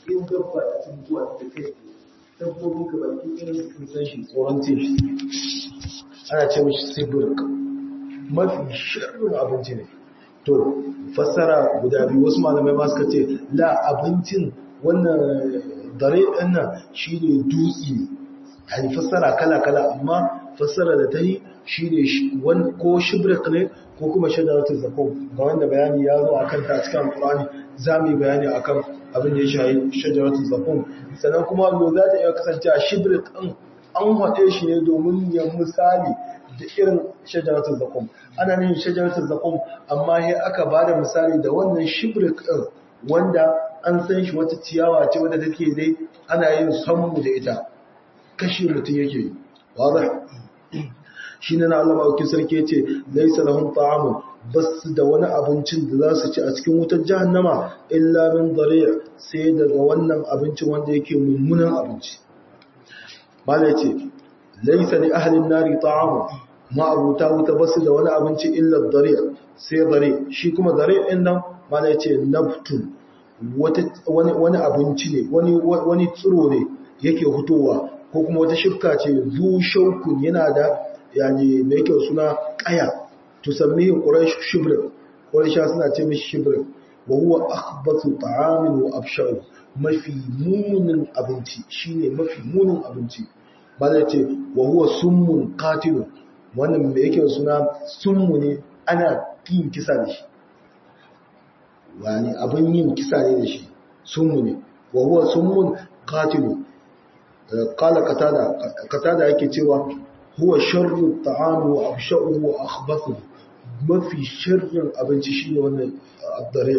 in dabba ta cin zuwa ta kai dabbobin ka baki irin sun san shi tsoron ce shi ana ce mishi sibirk mafi shirin abinci ne to fassara guda biyu wasu malamai ma suka ce la abincin wannan dare ɗin nan shi ne dutse yani fassara kala-kala amma fassara da ta yi shi ne ko shibrik ne ko kuma shadaratun zakon ga wanda bayani ya zo a kanta a cikin alkurani za mu yi bayani a kan abin da ya shahi shadaratun zakon sannan kuma lo za ta iya kasance a shibrik ɗin an haɗe shi ne domin ya misali da irin shadaratun zakon ana yin shadaratun zakon amma ya aka ba da misali da wannan shibrik ɗin wanda an san shi wata ciyawa ce wadda take dai ana yin sammu da ita kashi mutum yake yi wadda shi ne na Allah ma'aukin sarki ce laisa lahum ta'amun basu da wani abincin da za su ci a cikin wutar jahannama illa min dariya sai daga wannan abincin wanda yake mummunan abinci mala ce laisa li ahlin nari ta'amun ma'abuta wuta basu da wani abinci illa dariya sai dare shi kuma dare din nan mala ce naftun wani abinci ne wani tsiro ne yake hutowa ko kuma wata shifka ce zu shaukun yana da yani mai kyau suna kaya tusammi quraish shibr quraisha suna ce mishi shibr wa huwa akhbathu ta'amin wa afsha'u mafi munin abinci shine mafi munin abinci ba zai ce wa huwa summun qatil wannan mai yake suna summu ne ana yin kisa da shi wani abin yin kisa ne da shi summu ne wa huwa summun qatil qala qatada qatada yake cewa huwa sharru ta'am wa absha'u wa akhbathu mafi sharrin abinci shine wannan addare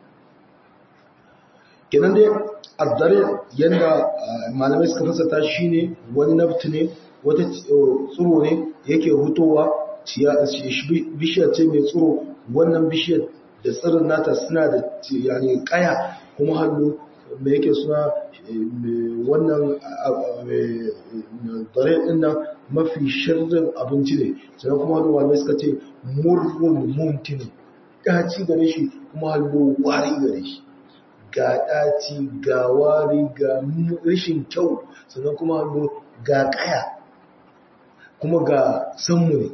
kenan dai addare yanda malamai suka fasata shine wani nafti ne wata tsuro ne yake hutowa bishiyar ce mai tsuro wannan bishiyar da tsirin nata suna da yani kaya kuma hannu mai yake suna wannan dare din nan mafi shirin abinci ne sannan kuma hannu wanda suka ce murrun muntin ɗaci gare shi kuma hannu wari gare shi ga ɗaci ga wari ga rashin kyau sannan kuma hannu ga ƙaya kuma ga sanmu ne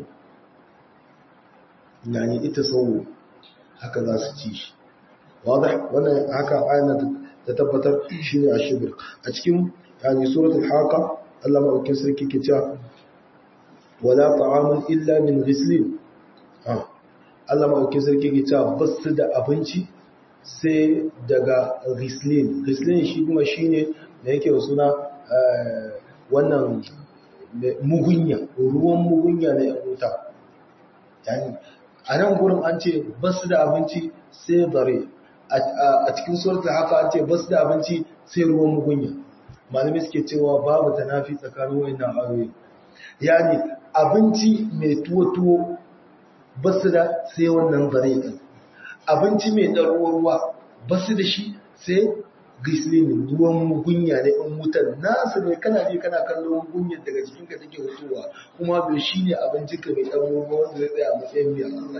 yani ita sauro haka za su ci shi wannan haka ayyana da tabbatar shi ne a shibir a cikin yani suratul haka Allah maɗaukin sarki ke cewa wala ta'amun illa min ghislin Allah maɗaukin sarki ke cewa ba su da abinci sai daga ghislin ghislin shi kuma shi ne da yake suna wannan mugunya ruwan mugunya na yan wuta yani a nan gurin an ce ba su da abinci sai dare a cikin suratul haka an ce ba su da abinci sai ruwan mugunya malamai suke cewa babu tanafi tsakanin wayannan ayoyi yani abinci mai tuwo-tuwo ba su da sai wannan dare ɗin abinci mai ɗan ruwa ba su da shi sai gislin ruwan mugunya ne in wutar nasu ne kana je kana kallon mugunyar daga jikinka take hutuwa kuma bai shi ne abincinka mai ɗan ruwa wanda zai tsaya a matsayin mai Allah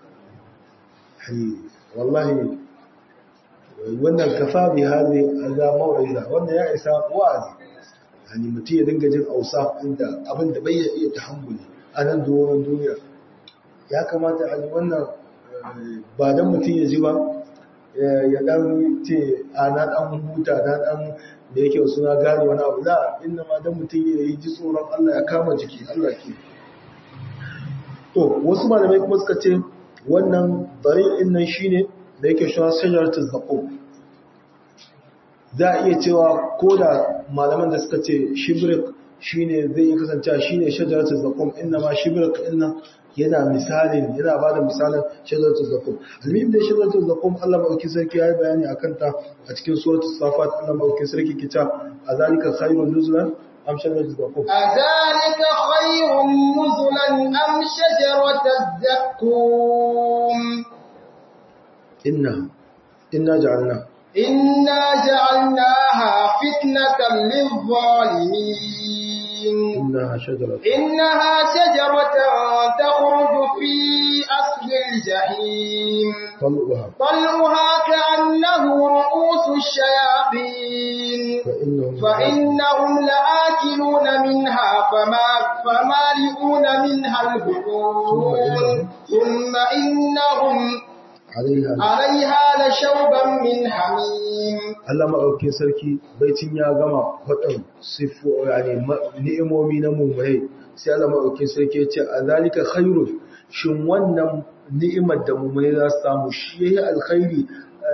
ke wallahi wannan kafa bi hali ga mawaiza wanda ya isa wa'azi yani mutum ya dinga jin ausa inda abin da bai iya tahammuli a nan doron duniya ya kamata a wannan ba dan mutum ya ji ba ya dan ce a na dan huta na dan da yake suna gane wani abu la inna ma dan mutum ya yi ji tsoron Allah ya kama jiki Allah ke to wasu malamai kuma suka ce wannan bari'in nan shine da yake shi shajaratul zaqum za a iya cewa ko da malaman da suka ce shibrik shine zai yi kasance shine shajaratul zaqum inna ma shibrik inna yana misalin yana bada misalin shajaratul zaqum almin da shajaratul zaqum Allah madauki sarki yayi bayani akan ta a cikin suratul safat Allah madauki sarki kita azalika khairun nuzulan am shajaratul zaqum azalika khairun nuzulan am shajaratul zaqum inna inna ja'alna inna ja'alnaha fitnatan lil-zalimin innaha shajaratun إنها شجرة تخرج في أصل الجحيم طلعها طلعها كأنه رؤوس الشياطين الصافين فإنهم فإنهم لآكلون منها فما فمالئون منها البطون ثم إنهم عليها عليها لشوبا من حميم Allah maɗaukin sarki baitin ya gama faɗin sifo yani ni'imomi na mummurai sai Allah maɗaukin sarki ya ce a zalika khairun shin wannan ni'imar da mummurai za su samu shi yayi alkhairi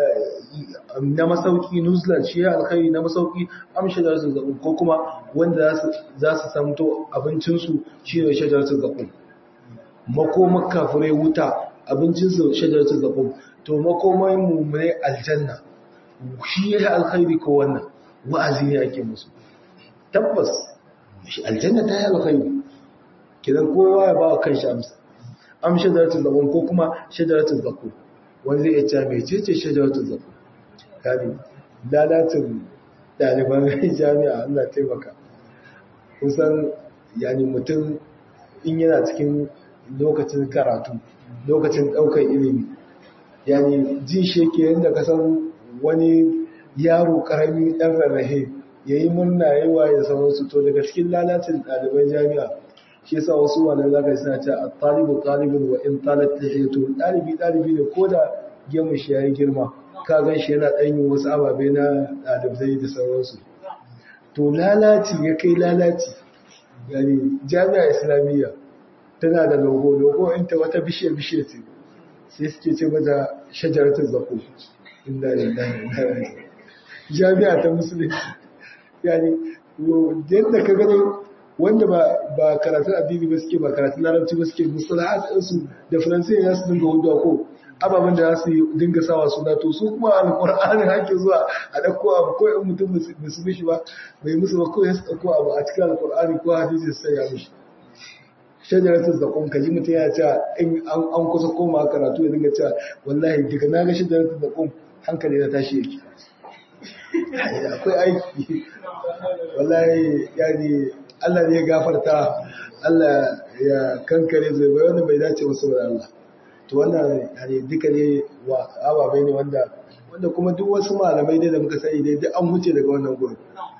na masauki nuzlan shi yayi alkhairi na masauki amsha da su zaɓu ko kuma wanda za su samto abincinsu shi ne shajaratun zaɓu makomar kafirai wuta abincinsu shajaratun zaɓu to makomar mummurai aljanna shi ya yi alkhairi ko wannan wa'azi ne ake musu tabbas shi aljanna ta yi alkhairi kidan kowa ya ba wa kan shi amsa am shajaratul zakum ko kuma shajaratul zakum wanda zai ce mai cece shajaratul zakum kani lalatin daliban jami'a Allah taimaka kusan yani mutum in yana cikin lokacin karatu lokacin daukar ilimi yani jin shi yake yadda ka san wani yaro karami ɗan rarrahe ya yi murna yawa ya sauransu to daga cikin lalacin ɗaliban jami'a shi yasa wasu wani zaka suna ce a talibu talibin wa in talat to ɗalibi ɗalibi ne ko da gemu shi ya yi girma ka gan shi yana ɗan yin wasu ababe na ɗalibai da sauransu to lalaci ya kai lalaci yani jami'a islamiyya tana da logo logo inta wata bishiya bishiya ce sai suke ce mata shajaratul zaqum inda lillahi jami'a ta musulunci yani yadda ka gano wanda ba ba karatun addini ba suke ba karatun larabci ba suke musalahat ɗinsu da faransai ya su dinga hudu ko ababen da za su dinga sawa suna to su kuma alƙur'anin hake zuwa a ɗauko abu ko in mutum musu mishi ba bai musu ba ko ya su ɗauko abu a cikin alƙur'ani ko hadisi su sanya mishi shajaratul zaqum kaji mutum ya ce in an kusa koma karatu ya dinga cewa wallahi daga na ga shajaratul zaqum hankali na tashi yake akwai aiki wallahi yani Allah ne ya gafarta Allah ya kankare zai bai wanda bai dace wasu da Allah to wannan yani duka ne wa ababai ne wanda wanda kuma duk wasu malamai dai da muka sani dai duk an huce daga wannan gurin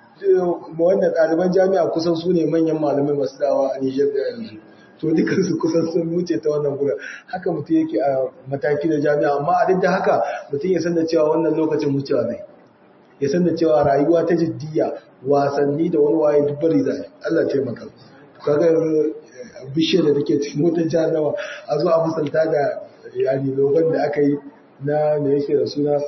wannan ɗaliban jami'a kusan su ne manyan malamai masu dawa a Nijar da yanzu to dukansu kusan sun wuce ta wannan gurin haka mutum yake a mataki na jami'a amma a duk da haka mutum ya san da cewa wannan lokacin wucewa zai ya san da cewa rayuwa ta jiddiya wasanni da wani waye duk bari zai Allah taimaka kaga bishiyar da take cikin motar jahannama a zo a misalta da yani logon da aka yi na me yake da suna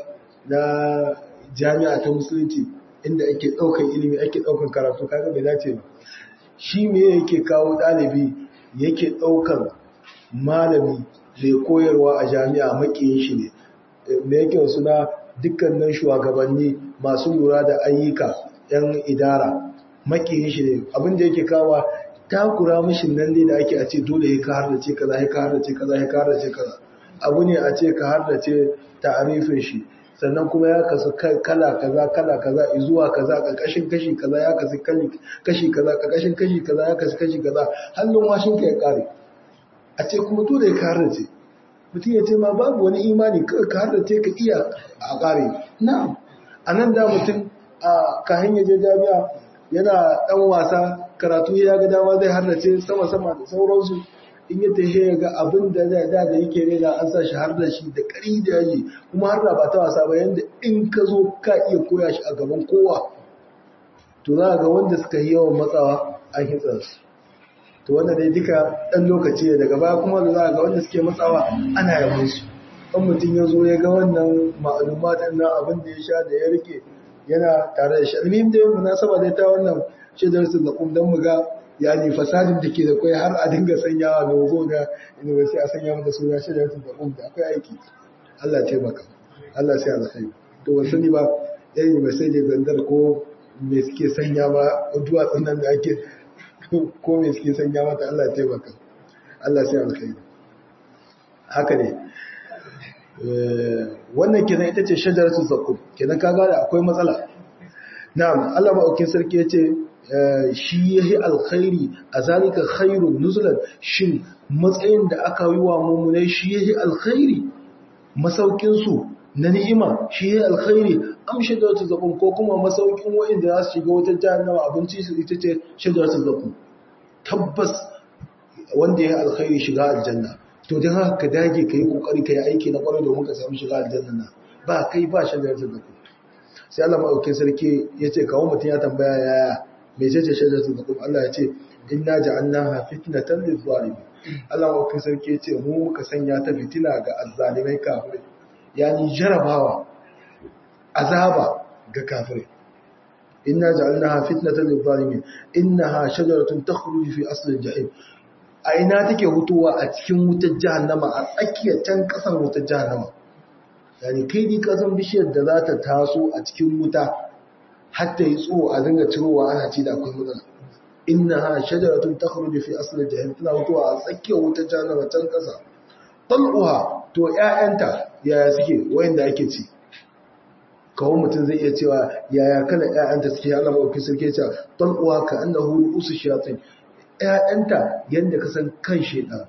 na jami'a ta musulunci inda ake ɗaukar ilimi ake ɗaukar karatu kaga bai dace ba shi me yake kawo ɗalibi yake ɗaukar malami mai koyarwa a jami'a makiyin shi ne me yake suna dukkanin shugabanni masu lura da ayyuka yan idara makiyin shi ne abin da yake kawa takura mishin nan ne da ake a ce dole ya ka hardace kaza ya ka hardace kaza ya ka hardace kaza abu ne a ce ka hardace ta'arifin shi sannan kuma ya kasu kala kaza kala kaza zuwa kaza ƙarƙashin kashi kaza ya kasu kashi kaza ƙarƙashin kashi kaza ya kasu kashi kaza hannun washin ka ya ƙare a ce kuma dole ya ka hardace mutum ya ce ma babu wani imani ka hardace ka iya a ƙare na a nan da mutum a kayan yaje jami'a yana ɗan wasa karatu ya ga dama zai hardace sama-sama da sauransu in ya tafi ya ga abin da da da yake rena an sa shi har da shi da ƙari da yaji kuma har da ba ta wasa ba yanda in ka zo ka iya koya shi a gaban kowa to za ga wanda suka yi yawan matsawa an hitsa su to wanda dai duka ɗan lokaci ne daga baya kuma da za ga wanda suke matsawa ana yabon su in mutum ya zo ya ga wannan ma'alumatan na abin da ya sha da ya rike yana tare da shi almihim dai munasaba dai ta wannan shaidar su da don mu ga yani fasadin da ke da kwai har a dinga sanyawa logo na university a sanya mata suna shaidar su da da akwai aiki Allah taimaka Allah sai alkhairi to ban sani ba yan university da zandar ko me suke sanya ba duwatsun nan da ake ko me suke sanya mata Allah taimaka Allah sai alkhairi haka ne wannan kenan ita ce shajaratul zakum kenan kaga da akwai matsala na'am Allah ma'aukin sarki yace shi yahi alkhairi azalika khairun nuzulan shin matsayin da aka yi wa mummunai shi yahi alkhairi masaukin su na ni'ima shi ya alkhairi am shajaratu zakum ko kuma masaukin wa'inda za su shiga wata jahannama abinci su ita ce shajaratu zakum tabbas wanda ya alkhairi shiga aljanna to dan haka ka dage kai kokari kai aiki na kwarai domin ka samu shiga aljanna na ba kai ba shajaratu zakum sai Allah madaukakin sarki yace kawo mutun ya tambaya yaya me ce ce shajaratu zakum Allah ya ce inna ja'alnaha fitnatan lil-zalimin Allah madaukakin sarki yace mu muka sanya ta fitina ga azzalimai kafirai yani jarabawa azaba ga kafirai inna ja'alnaha fitnatan lil-zalimin innaha shajaratun takhruju fi asli al-jahim a ina take hutuwa a cikin wutar jahannama a tsakiyar can kasan wutar jahannama yani kai ni kasan bishiyar da za ta taso a cikin wuta har ta yi tsoro a dinga cirowa ana ci da akwai matsala innaha shajaratun takhruju fi asli al-jahim tana hutuwa a tsakiyar wutar jahannama can kasa tal'uha to ‘ya'yanta yaya suke wayanda ake ci kawo mutum zai iya cewa yaya kala ‘ya'yanta suke ala mawafi suke cewa tal'uha ka an da huru usu shatin ‘ya'yanta yadda ka san kan shaidan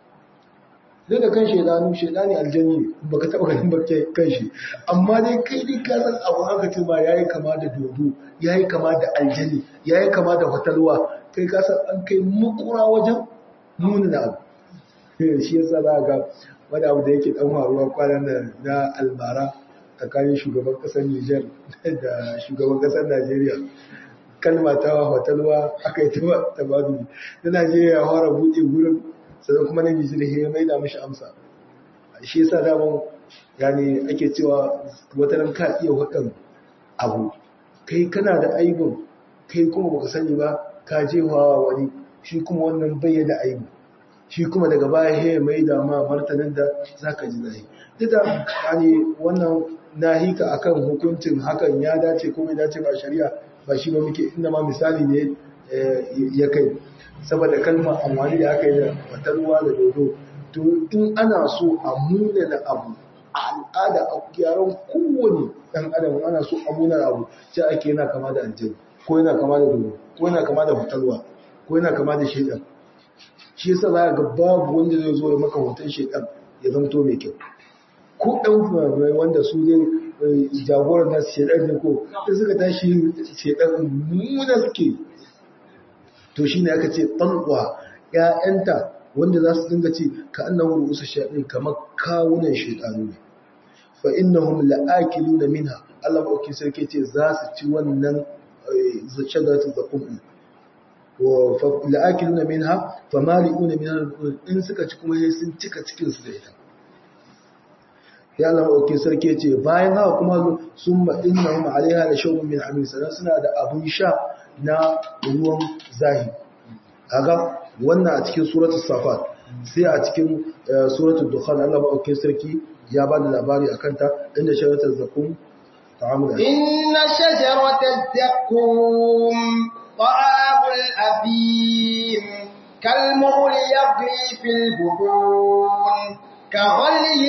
zai da kan shaidanu shaidani aljani ne ba ka taɓa ganin bakke kan shi amma dai kai dai ka san abu haka ce ma ya yi kama da dodo ya yi kama da aljani ya yi kama da fatalwa kai ka san an kai makura wajen nuna abu shi yasa za ga wani abu da yake dan faruwa kwanan da na albara tsakanin shugaban kasar Nijar da shugaban kasar Najeriya kalma ta hotelwa aka yi ta badu na Najeriya ya fara buɗe gurin sannan kuma na Nijar ya mai da mishi amsa shi yasa daman yani ake cewa wata nan ka iya wadan abu kai kana da aibin kai kuma baka sani ba ka jefawa wani shi kuma wannan bayyana aibu shi kuma daga baya ya mai da ma martanin da za ka ji zai dida yani wannan nahika akan hukuncin hakan ya dace ko bai dace ba shari'a ba shi ba muke inda ma misali ne ya kai saboda kalmar amfani da aka yi da fatarwa da dodo to in ana so a munana abu a al'ada a gyaran kowane dan adam ana so a munana abu sai ake yana kama da aljani ko yana kama da dodo ko yana kama da fatarwa ko yana kama da shaidan shi yasa za ga babu wanda zai zo ya maka hoton shekan ya zamto mai kyau ko ɗan fumafurai wanda su ne jagorar nasu shekan ne ko da suka tashi shekan nuna suke to shi ne aka ce ɗan'uwa ‘ya'yanta wanda za su dinga ce ka annan wuri usu shaɗin kamar kawunan shekanu ne fa innahum la'akiluna minha Allah maɗauki sarki ce za su ci wannan shagaratun zakun la'akiluna minha famali'una minha in suka ci kuma sun cika cikin su da ita ya Allah oke sarki ce bayan haka kuma summa innahum alaiha la shawbun min hamim sanan suna da abun sha na ruwan zahi kaga wannan a cikin suratul safat sai a cikin suratul dukhan Allah oke sarki ya ba da labari akan ta inda sharatul zakum ta'amul inna shajaratal zakum طعام الأثيم كالمغل يغلي في البطون كغلي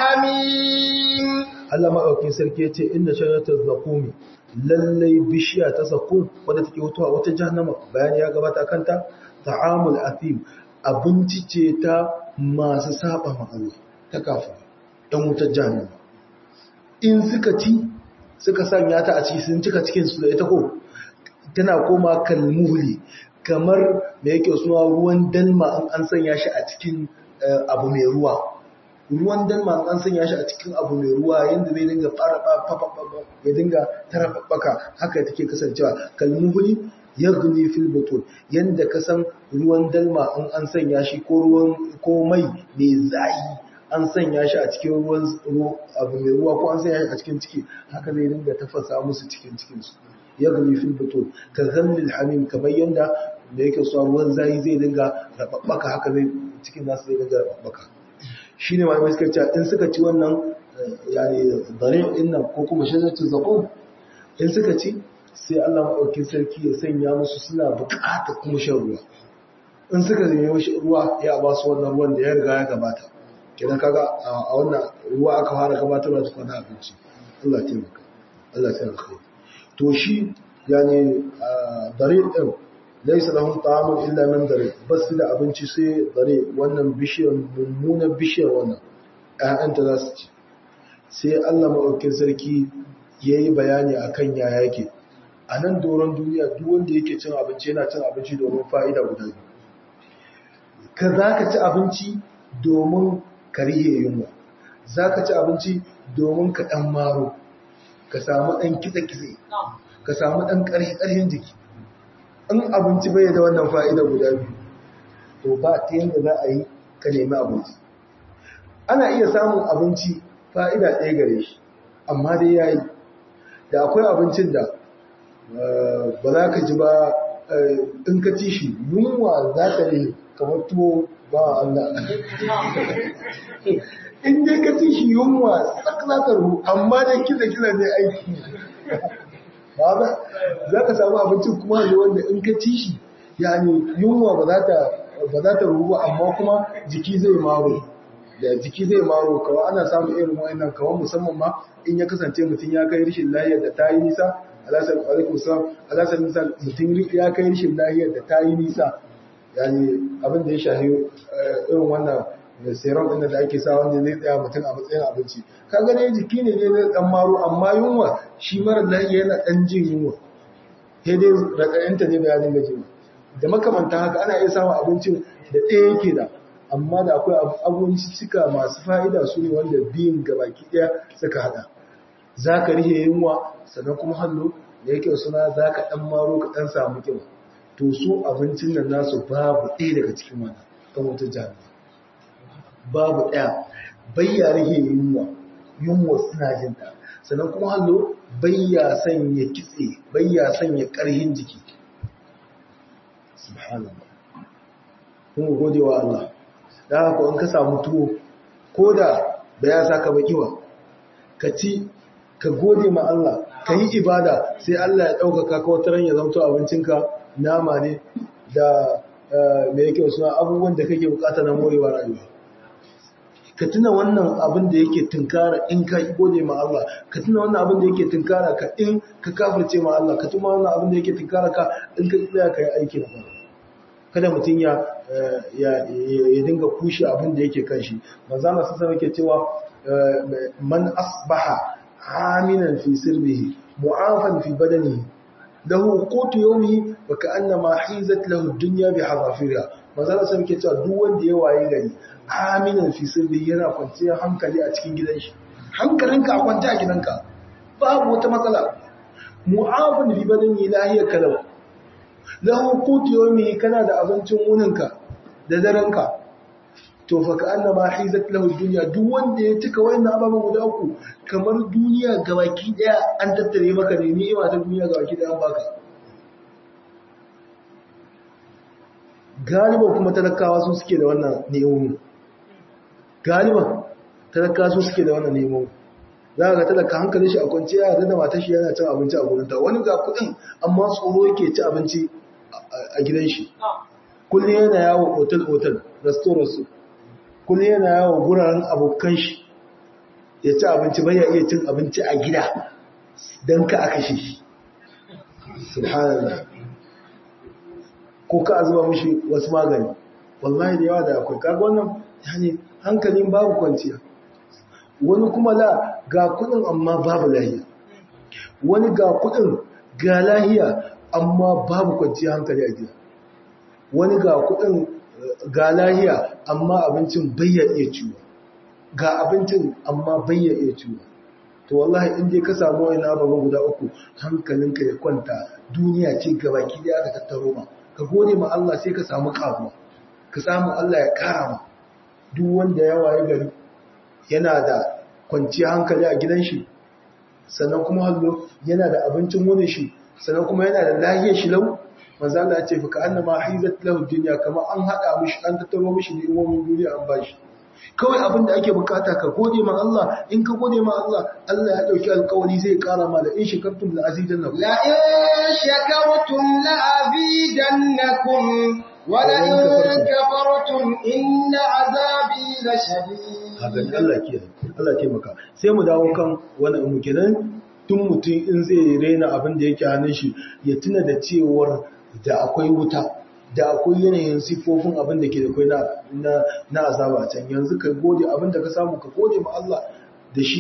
الحميم Allah maɗaukin sarki ya ce inda sharatar zakumi lallai bishiya ta zakum wadda take wutuwa wata jahannama bayani ya gabata kanta ta'amul athim abinci ce ta masu saba ma Allah ta kafa ɗan wutar jahannama in suka ci suka sanya ta a ci sun cika cikin su da ita ko tana koma kalmuhli kamar da yake suna ruwan dalma an sanya shi a cikin abu mai ruwa ruwan dalma an sanya shi a cikin abu mai ruwa yadda zai dinga fara ya dinga tarabbaka haka take kasancewa kalmuhli yaghli fil butun yanda ka san ruwan dalma in an sanya shi ko ruwan ko mai mai zai an sanya shi a cikin ruwan abu mai ruwa ko an sanya shi a cikin ciki haka zai dinga tafasa musu cikin cikin su yaghli fil butun ka ghallil hamim kamar yanda da yake so ruwan zai zai dinga rababbaka haka zai cikin nasu zai dinga rababbaka shine malamai suka ce in suka ci wannan yani dare din nan ko kuma shajaratu zaqum in suka ci sai Allah maɗaukin sarki ya sanya musu suna buƙatar kuma shan ruwa in suka zai shi ruwa ya ba su wannan ruwan da ya riga ya gabata kenan kaga a wannan ruwa aka fara gabatarwa da kwana abinci Allah ya taimaka Allah ya taimaka to shi yani dare din laysa lahum ta'amun illa min dare bas da abinci sai dare wannan bishiyar mummunan bishiyar wannan ƴaƴanta za su ci sai Allah maɗaukin sarki ya yi bayani a kan yaya yake a nan doron duniya duk wanda yake cin abinci yana cin abinci domin fa'ida guda biyu ka za ka ci abinci domin ka rihe yunwa za ka ci abinci domin ka ɗan maro ka samu ɗan kitse-kitse ka samu ɗan ƙarfi-ƙarfin jiki in abinci bai da wannan fa'ida guda biyu to ba ta yadda za a yi ka nemi abinci ana iya samun abinci fa'ida ɗaya gare shi amma dai ya yi da akwai abincin da ba za ka ji ba in ka ci shi yunwa za ta ne kamar tuwo ba Allah in dai ka ci shi yunwa sak za ta ruhu amma dai kiza-kiza ne aiki ba ba za ka samu abincin kuma ne wanda in ka ci shi yani yunwa ba za ta ruhu ba amma kuma jiki zai maro da jiki zai maro kawai ana samun irin wa'annan kawai musamman ma in ya kasance mutum ya kai rishin lahiyar da ta yi nisa alasar alaikun salam alasar nisa mutum ya kai rishin lahiyar da ta yi nisa yani abin da ya shahi irin wannan serum ɗin da ake sa wanda zai tsaya mutum a matsayin abinci ka gane jiki ne ne zai dan maro amma yunwa shi mara lahiya yana dan jin yunwa sai dai raɗaɗinta ne bayanin gaji da makamanta haka ana iya samun abincin da ɗaya yake da amma da akwai abinci cika masu fa'ida su ne wanda biyun gabaki ɗaya suka haɗa za ka rihe yunwa sannan kuma hannu da yake suna za ka ɗan maro ka ɗan samu kyau to su abincin nan nasu babu ɗaya daga cikin wani ɗan wata jami'a babu ɗaya bayya rihe yunwa yunwa suna jin ta sannan kuma hannu bayya sanya kitse bayya sanya ƙarhin jiki subhanallah kun gode wa Allah da haka in ka samu tuwo ko da ba ya saka baki ba ka ci ka gode ma Allah ka yi ibada sai Allah ya ɗaukaka ka wata ran ya zamto abincinka nama ne da mai yake suna abubuwan da kake bukata na morewa rayuwa ka tuna wannan abin da yake tunkara in ka gode ma Allah ka tuna wannan abin da yake tunkara ka in ka kafirce ma Allah ka tuna wannan abin da yake tunkara ka in ka tsaya ka yi aiki na fara kada mutum ya ya dinga kushe abin da yake kan shi manzo Allah sai yake cewa man asbaha aminan fi sirrihi mu'afan fi badanihi lahu qutu yawmihi wa ka'annama hizat lahu ad-dunya bi hadafiriha manzo Allah sai yake cewa duk wanda ya waye gari aminan fi sirrihi yana kwanciyar hankali a cikin gidan shi hankalinka a kwance a gidanka babu wata matsala mu'afan fi badanihi lahiyar kalau lahu qutu yawmihi kana da abincin wuninka da darenka to fa ka annama hizat lahu dunya duk wanda ya cika wannan ababen guda uku kamar duniya gabaki daya an tattare maka ne ni'ima ta duniya gabaki daya an baka galiban kuma talakawa su suke da wannan ni'imomi galiban talakawa su suke da wannan ni'imomi za ka talaka hankalin shi a kwance ya yarda da matar shi yana cin abinci a gurin ta wani ga kuɗin amma tsoro yake ci abinci a gidan shi kullum yana yawo otal-otal restaurant kullum yana yawo guraren abokan shi ya ci abinci bai ya iya cin abinci a gida don ka aka shi subhanallah ko ka azuba mishi wasu magani wallahi da yawa da akwai kaga wannan yani hankalin babu kwanciya wani kuma la ga kudin amma babu lahiya wani ga kudin ga lahiya amma babu kwanciya hankali a gida wani ga kudin ga lahiya amma abincin bayya iya ciwo ga abincin amma bayya iya ciwo to wallahi in dai ka samu wani ababen guda uku hankalinka ya kwanta duniya ce gabaki da aka tattaro ma ka gode ma Allah sai ka samu karuwa ka samu Allah ya kara ma duk wanda ya waye gari yana da kwanciyar hankali a gidan shi sannan kuma hallo yana da abincin wani shi sannan kuma yana da lahiyar shi lau manzo Allah ya ce fa annama hizat lahu dunya kama an hada mishi an tattaro mishi ni'imomin duniya an bashi kawai abin da ake bukata ka gode ma Allah in ka gode ma Allah Allah ya dauki alƙawari zai kara ma da in shakartum la azidannakum la in shakartum la azidannakum wa la in kafartum inna azabi la shadid hakan Allah ke Allah taimaka sai mu dawo kan wannan mu kenan tun mutum in zai raina abin da yake hannun shi ya tuna da cewar da akwai wuta da akwai yanayin siffofin abin da ke da kwai na azaba can yanzu ka gode abin da ka samu ka gode ma Allah da shi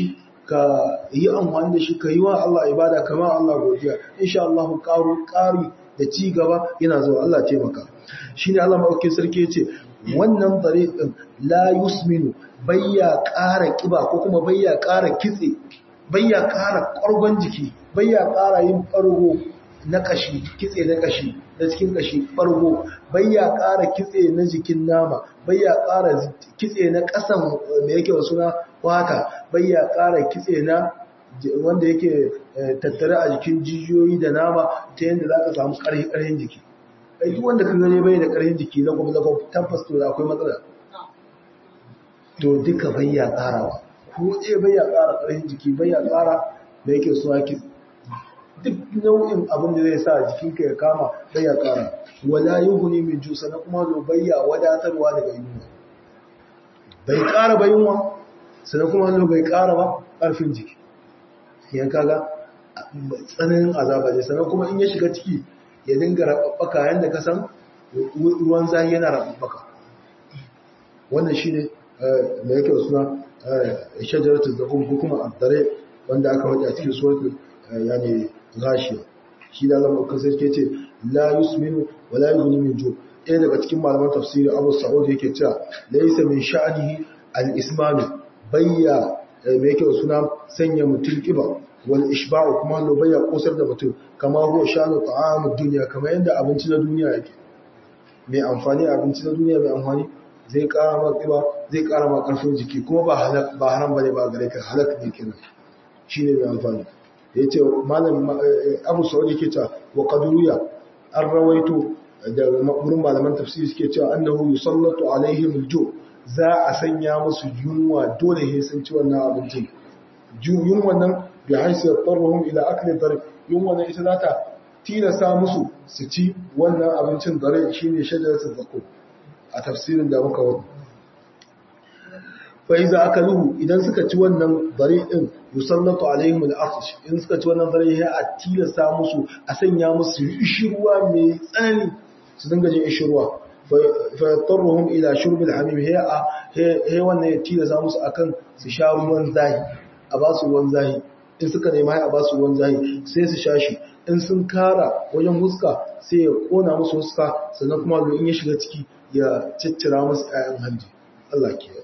ka yi amfani da shi ka yi wa Allah ibada kamar Allah godiya insha Allah ƙaru ƙari da ci gaba yana zuwa Allah taimaka shine Allah maɗaukin sarki ya ce wannan dare ɗin la yusminu bayya ƙara ƙiba ko kuma bayya ƙara kitse bayya ƙara ƙwargon jiki bayya ƙara yin ɓargo na ƙashi kitse na ƙashi na cikin ƙashi ɓargo bayya ƙara kitse na jikin nama bayya ƙara kitse na ƙasan da yake wasu na wata bayya ƙara kitse na wanda yake tattare a jikin jijiyoyi da nama ta yadda za ka samu ƙarfin jiki ai duk wanda ka gane bai da ƙarfin jiki na gwamnati gwamnati tabbas to da akwai matsala to duka bayya ƙarawa ko ɗaya bayya ƙara ƙarfin jiki bayya ƙara da yake so ake duk nau'in abin da zai sa jikinka ya kama bayya ƙara wala yughni min jusa na kuma zo bayya wadatarwa daga yunwa bai ƙara ba yunwa sannan kuma zo bai ƙara ba ƙarfin jiki yan kaga tsananin azaba ne sannan kuma in ya shiga ciki ya dinga rababbaka yadda ka san ruwan zahi yana rababbaka wannan shine da yake suna shajaratu zakum ko kuma addare wanda aka faɗi a cikin suratul yani ghashiya shi da Allah kan sai ce la yusminu wa la yughni min ju ɗaya daga cikin malaman tafsiri Abu Sa'ud yake cewa laysa min sha'nihi al-ismanu bayya me yake suna sanya mutum kiba wal ishba'u kuma lo bayya kosar da mutum kama huwa shanu ta'amud dunya kama yanda abinci na duniya yake mai amfani abinci na duniya mai amfani zai kara ma kiba zai kara ma karfin jiki kuma ba halak ba haram bane ba gare ka halak ne kenan shine mai amfani yace malam Abu Sa'ud yake cewa wa qadruya an rawaito da wurin malaman tafsiri suke cewa annahu yusallatu alaihim al-ju za a sanya musu yunwa dole sai sun ci wannan abincin yunwan nan bi haisu yattaruhum ila akli dar yunwan nan ita za ta tilasa musu su ci wannan abincin dare shine shajaratul zakum a tafsirin da muka wani fa iza akaluhu idan suka ci wannan dare din yusallatu alaihim al-afsh in suka ci wannan dare ya a tilasa musu a sanya musu ishirwa mai tsanani su dinga jin ishirwa fa yattaruhum ila shurb al-hamim hiya he wannan ya tilasa musu akan su sha ruwan zahi a ba su ruwan zahi in suka nema a ba su ruwan zahi sai su sha shi in sun kara wajen huska sai ya kona musu huska sannan kuma in ya shiga ciki ya ciccira musu ƴaƴan hanji Allah ke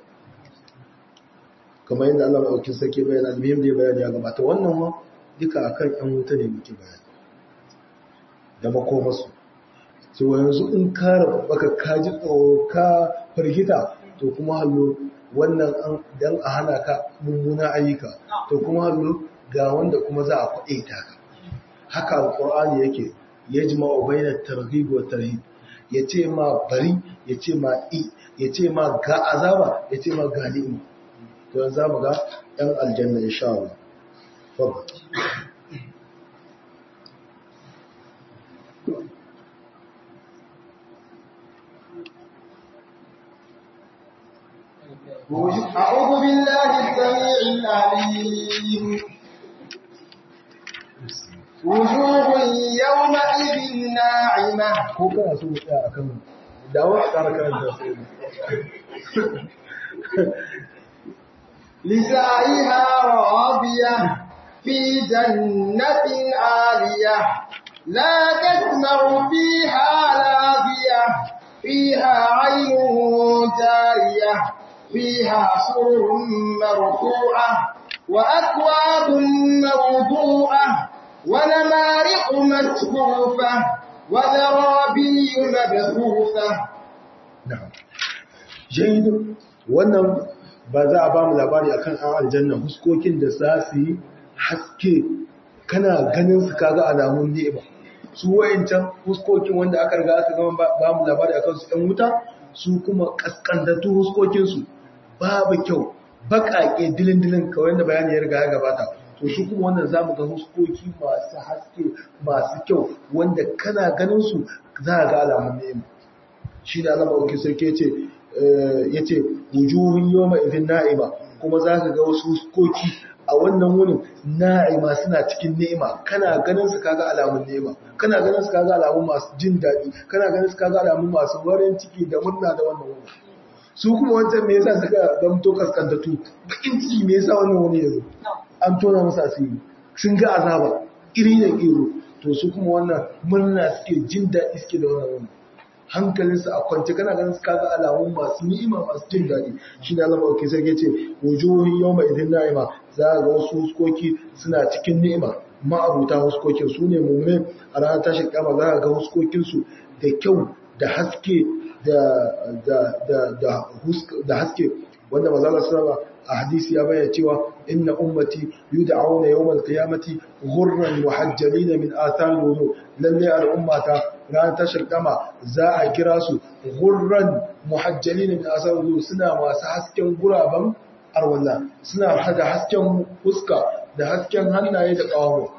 kamar yadda Allah maɗaukin sarki bayan almihim da ya bayani ya gabata wannan ma duka akan ƴan wuta ne muke bayani da makomasu so yanzu in kara baka kaji tsoro ka firgita to kuma hallo wannan an dan a hana ka mummuna ayyuka to kuma hallo ga wanda kuma za a kwaɗe ta ka haka alqur'ani yake yajma'u bainat targhib wa tarhib yace ma bari yace ma i yace ma ga azaba yace ma ga ni'ima to yanzu mu ga ɗan aljanna insha Allah fadl أعوذ بالله السميع العليم وجوه يومئذ ناعمة ko kana so mu tsaya akan dawo a ƙara karanta sai لسعيها راضية في جنة عالية لا تسمع فيها لاغية فيها عين جارية فيها سرر مرفوعة وأكواب موضوعة ونمارق مصفوفة وزرابي مبثوثة na'am jayyid wannan ba za a ba mu labari akan an aljanna huskokin da za su yi haske kana ganin su kaga alamun ni'ima su wayancan huskokin wanda aka riga aka gama ba mu labari akan su ɗan wuta su kuma kaskantattu huskokin su babu kyau baƙaƙe dilin-dilin kawai da bayani ya riga ya gabata to su kuma wannan za mu ga huskoki masu haske masu kyau wanda kana ganin su za a ga alamun ni'ima shi da Allah maɗauki sarki ya ce ya ce wujuhun yoma idin na'ima kuma za ka ga wasu koki a wannan wurin na'ima suna cikin ni'ima kana ganin su kaga alamun ni'ima kana ganin su kaga alamun masu jin daɗi kana ganin su kaga alamun masu warin ciki da murna da wannan wurin su kuma wancan me yasa suka zamto kaskantatu bakin ciki me yasa wannan wani yazo an tona musu asiri sun ga azaba iri da iro to su kuma wannan murna suke jin daɗi suke da wannan hankalinsu a kwance kana ganin su kaga alamun masu ni'ima masu jin daɗi shi ne Allah mawaki sai ce wujuhin yawma idin na'ima za a ga wasu huskoki suna cikin ni'ima ma'abuta huskokin su ne mumme a ranar tashin kama za a ga huskokinsu da kyau da haske da haske wanda mazalar sallama a hadisi ya bayyana cewa inna ummati yud'auna yawmal qiyamati ghurran muhajjalina min athar wudu lalle al'ummata ran tashar kama za a kira su ghurran muhajjalina min athar wudu suna masu hasken guraban arwalla suna hada hasken fuska da hasken hannaye da kawo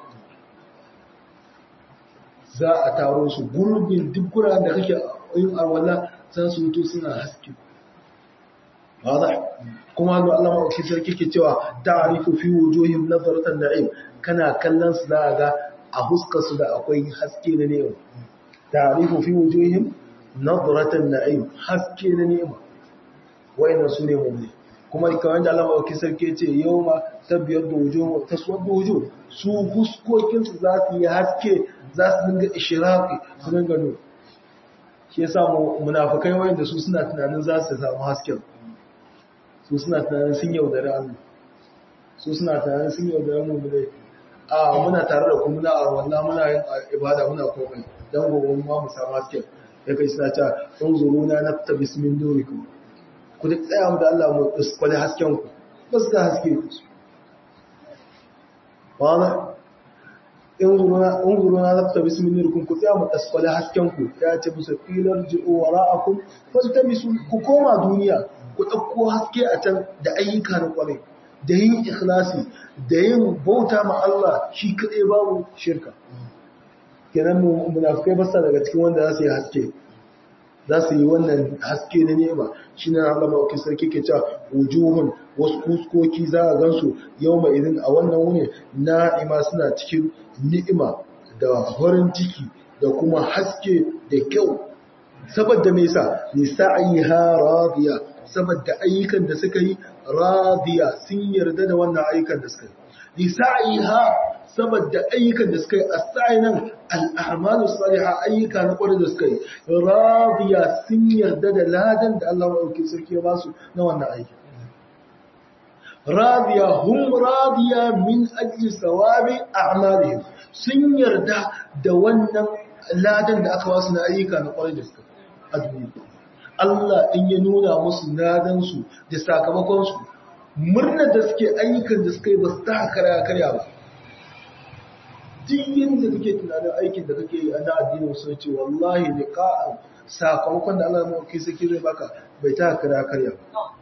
za a taro su gurbin duk guraren da kake yin arwalla za su mutu suna haske واضح kuma hannu Allah maɗauki sarki ke cewa ta'arifu fi wujuhim nazaratan na'im kana kallon su za ga a huskar su da akwai haske na ni'ima ta'arifu fi wujuhim nazaratan na'im haske na ni'ima wayannan su ne mu'min kuma kamar da Allah maɗauki sarki ce yawma tabyar da wujuh taswad da wujuh su huskokin su za su yi haske za su dinga ishraqi su dinga nuna shi yasa munafikai wayanda su suna tunanin za su samu hasken su suna tunanin sun yaudari Allah su suna tunanin sun yaudari mu dai a muna tare da kuma na arwalla muna yin ibada muna komai dan gobe ma mu samu haske ya kai suna ta unzuruna nafta bismin nurikum ku da tsaya mu da Allah mu kwale hasken ku ba su ga haske ku wala unzuruna nafta bismin nurikum ku tsaya mu kwale hasken ku ya ce musu filar ji'u wara'akum faltamisu ku koma duniya ku ɗauko haske a can da ayyuka na ƙwarai da yin ikhlasi da yin bauta ma Allah shi kaɗai babu shirka kenan munafukai basa daga cikin wanda za su yi haske za su yi wannan haske na nema shi na Allah mawaki sarki ke cewa wujuhun wasu kuskoki za a gansu yau mai izin a wannan wuni na'ima suna cikin ni'ima da farin ciki da kuma haske da kyau saboda me yasa nisa'iha radiya saboda ayyukan da suka yi radiya sun yarda da wannan ayyukan da suka yi lisa'iha saboda ayyukan da suka yi as-sa'inan al-a'malu salihah ayyuka na kwarai da suka yi radiya sun yarda da ladan da Allah ya sarki ya basu na wannan aiki radiya hum radiya min ajli sawabi a'malihim sun yarda da wannan ladan da aka basu na ayyuka na kwarai da suka yi a duniya Allah in ya nuna musu nadansu da sakamakonsu murna da suke ayyukan da suka yi ba su ta karya karya ba duk yadda kake tunanin aikin da kake yi a na addinin sun ce wallahi ne ka'an sakamakon da Allah mawaki saki zai baka bai ta karya karya ba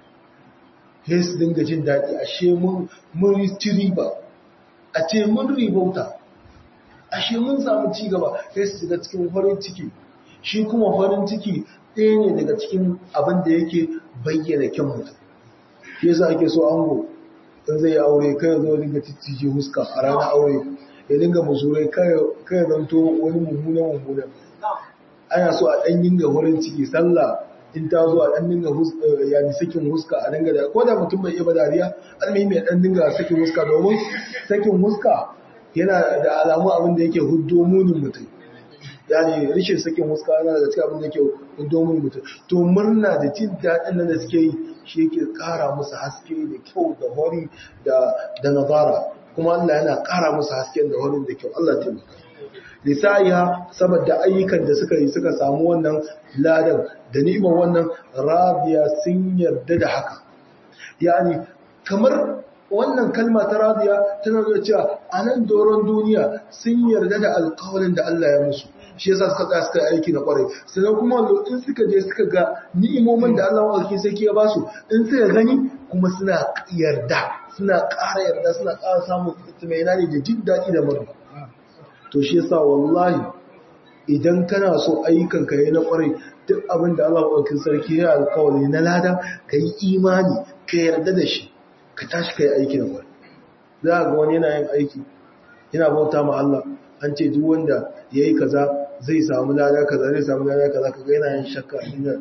sai su dinga jin daɗi ashe mun mun ci riba a ce mun ribauta ashe mun samu ci gaba sai su shiga cikin farin ciki shi kuma farin ciki ɗaya ne daga cikin abin da yake bayyana kyan mutum shi yasa ake so ango in zai yi aure kai zo dinga titije huska a ranar aure ya dinga musurai kai zanto wani mummuna mummuna ana so a ɗan dinga farin ciki sallah in ta zo a ɗan dinga yani sakin huska a dinga da ko da mutum bai iya ba dariya almi mai ɗan dinga sakin huska domin sakin huska yana da alamu abin da yake huddo munin mutum yani rishin sakin huska yana daga cikin abin da yake huddo munin mutum to murna da jin daɗin nan da suke yi shi yake ƙara musu haske da kyau da hori da da nazara kuma Allah yana ƙara musu hasken da horin da kyau Allah taimaka lisaiha saboda ayyukan da suka yi suka samu wannan ladan da ni'imar wannan radiya sun yarda da haka yani kamar wannan kalma ta radiya tana nuna cewa a nan doron duniya sun yarda da alƙawarin da Allah ya musu shi yasa suka tsaya suka yi aiki na kwarai sannan kuma in suka je suka ga ni'imomin da Allah mawarki sarki ya basu in suka gani kuma suna yarda suna ƙara yarda suna ƙara samun tumaina ne da jin daɗi da murna to shi yasa wallahi idan kana so ayyukan ka yi na kwarai duk abin da Allah mawarki sarki ya alƙawari na lada ka yi imani ka yarda da shi ka tashi ka yi aiki na kwarai za ga wani yana yin aiki yana bauta ma Allah an ce duk wanda ya yi kaza zai samu lada kaza zai samu lada kaza kaga yana yin shakka inda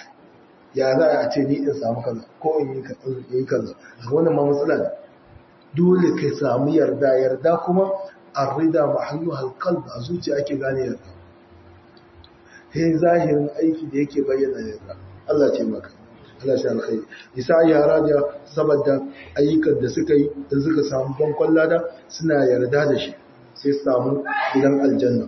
ya za a ce ni in samu kaza ko in yi kaza wannan ma matsala ne dole ka samu yarda yarda kuma arrida mahallu halqalb a zuciya ake gane yarda sai zahirin aiki da yake bayyana yarda Allah ce maka Allah shi alkhairi isa ya raja saboda ayyukan da suka yi da suka samu bankon lada suna yarda da shi sai samu gidan aljanna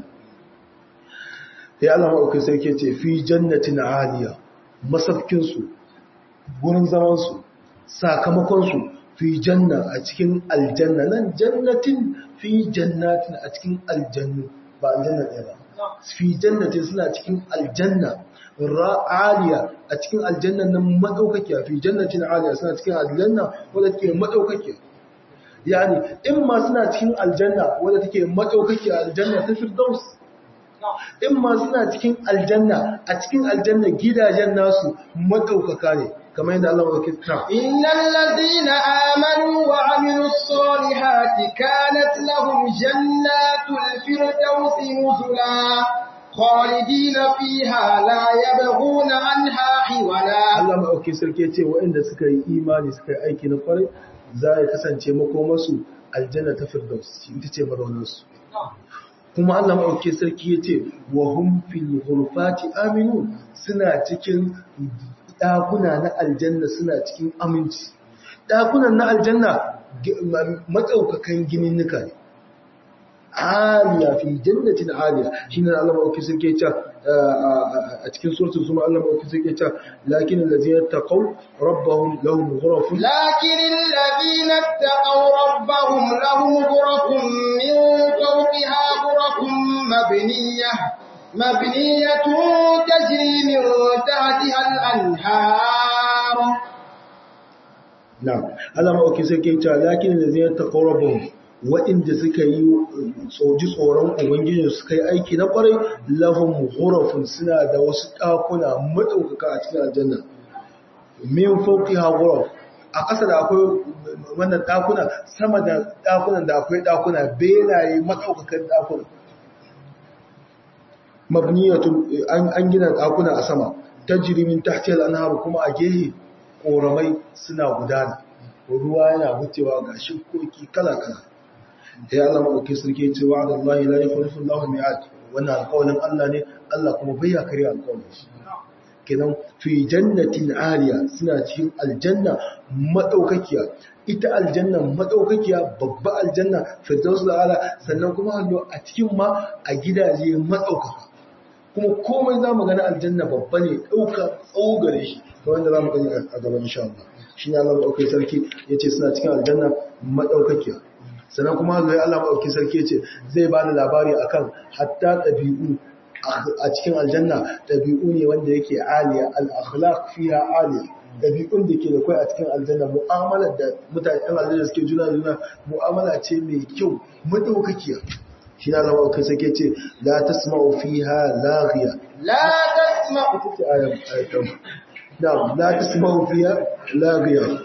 sai Allah ma'aukai sai ke ce fi jannatin aliya masafkinsu gurin zamansu sakamakonsu fi janna a cikin aljanna nan jannatin fi jannatin a cikin aljannu ba aljanna ɗaya ba fi jannatin suna cikin aljanna ra'aliya a cikin aljanna nan madaukakiya fi jannatin aliya suna cikin aljanna wadda take madaukakiya yani in ma suna cikin aljanna wadda take madaukakiya aljanna ta firdaus in ma suna cikin aljanna a cikin aljanna gidajen nasu madaukaka ne kamar yadda Allah ya kira innal ladina amanu wa amilus solihati kanat lahum jannatul firdausi nuzula khalidina fiha la yabghuna anha hiwala Allah ma sarki ya ce waɗanda suka yi imani suka yi aiki na kwarai za ya kasance makomarsu aljanna ta firdaus ita ce mazaunarsu kuma Allah maɗauke sarki ya ce wa hum fil ghurfati aminu suna cikin ɗakuna na aljanna suna cikin aminci ɗakunan na aljanna matsaukakan gininnika ne aliya fi jannatin aliya shine Allah maɗauke sarki ya ce a cikin suratul zuma Allah maɗauke sarki ya ce lakin allazina taqaw rabbahum lahum ghurafun لكن الذين اتقوا ربهم لهم غرف من فوقها غرف مبنية مبنية تجري من تحتها الأنهار na'am Allah maɗauke sarki ya ce lakin allazina taqaw rabbahum waɗanda suka yi tsoji tsoron ubangiji suka yi aiki na ƙwarai lahum ghurafun suna da wasu ɗakuna maɗaukaka a cikin aljanna min fawqiha ghuraf a ƙasa da akwai wannan ɗakuna sama da ɗakunan da akwai ɗakuna belaye maɗaukakan ɗakuna mabniyatun an gina ɗakuna a sama tajri min tahtiha al-anhar kuma a gehe ƙoramai suna gudana ruwa yana wucewa ga shukoki kala-kala da ya zama ɗauki sarki ce wa da Allah la yukhlifu Allah mi'ad wannan alƙawarin Allah ne Allah kuma bai ya kare alƙawarin shi kenan fi jannatin aliya suna cikin aljanna madaukakiya ita aljanna madaukakiya babba aljanna firdaus ala sannan kuma hallo a cikin ma a gidaje madaukaka kuma komai zamu gani aljanna babba ne dauka tsawo gare shi to wanda zamu gani a gaban insha Allah shine Allah madaukakin sarki yace suna cikin aljanna madaukakiya sannan kuma zai Allah maɗauki sarki ce zai ba da labari akan hatta ɗabi'u a cikin aljanna ɗabi'u ne wanda yake aliya al-akhlaq fiha aliya ɗabi'un da ke da kai a cikin aljanna mu'amalar da mutane ɗan aljanna suke juna juna mu'amala ce mai kyau madaukakiya shi na zama kai sake ce la tasma'u fiha laghiya la tasma'u ita ce ayat ayatan na'am la tasma'u fiha laghiya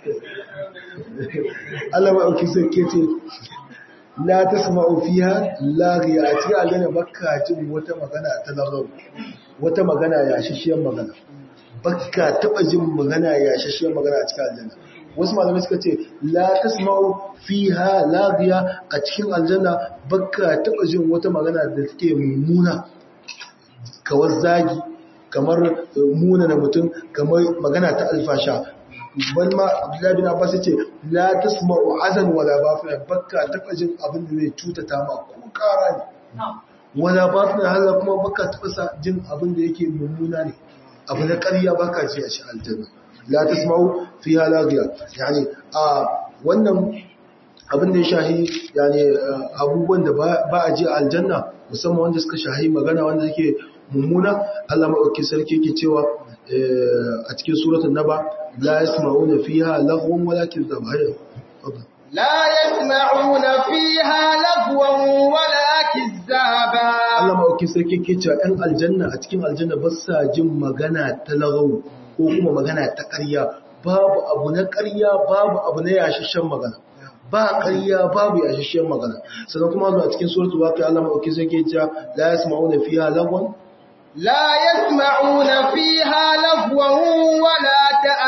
Allah ma auki sarki ce la tasma'u fiha laghiya a cikin aljanna baka jin wata magana ta lagaw wata magana ya shishiyar magana baka taba jin magana ya shishiyar magana a cikin aljanna wasu malamai suka ce la tasma'u fiha laghiya a cikin aljanna baka taba jin wata magana da take mummuna kawar zagi kamar muna na mutum kamar magana ta alfasha bal ma Abdullahi bin Abbas yace la tasma'u azan wala bafina bakka taba jin abin da zai cutata ma ko kara ne wala bafina hala kuma bakka taba sa jin abin da yake mummuna ne abu na ƙarya baka ji a shi aljanna la tasma'u fiha laghiya yani a wannan abin da ya shahi yani abubuwan da ba a ji a aljanna musamman wanda suka shahi magana wanda suke mummuna Allah maɗauki sarki yake cewa a cikin suratul naba la yasma'una fiha laghwan wala kizaba لا يسمعون فيها لغوا ولا كذابا Allah maɗauki sarki yake cewa ɗan aljanna a cikin aljanna ba sa jin magana ta lagau ko kuma magana ta ƙarya babu abu na ƙarya babu abu na yashashen magana ba ƙarya babu yashashen magana sannan kuma zuwa cikin suratul waqi'a Allah maɗauki sarki yake cewa la yasma'una fiha laghwan لا يسمعون فيها لغوا ولا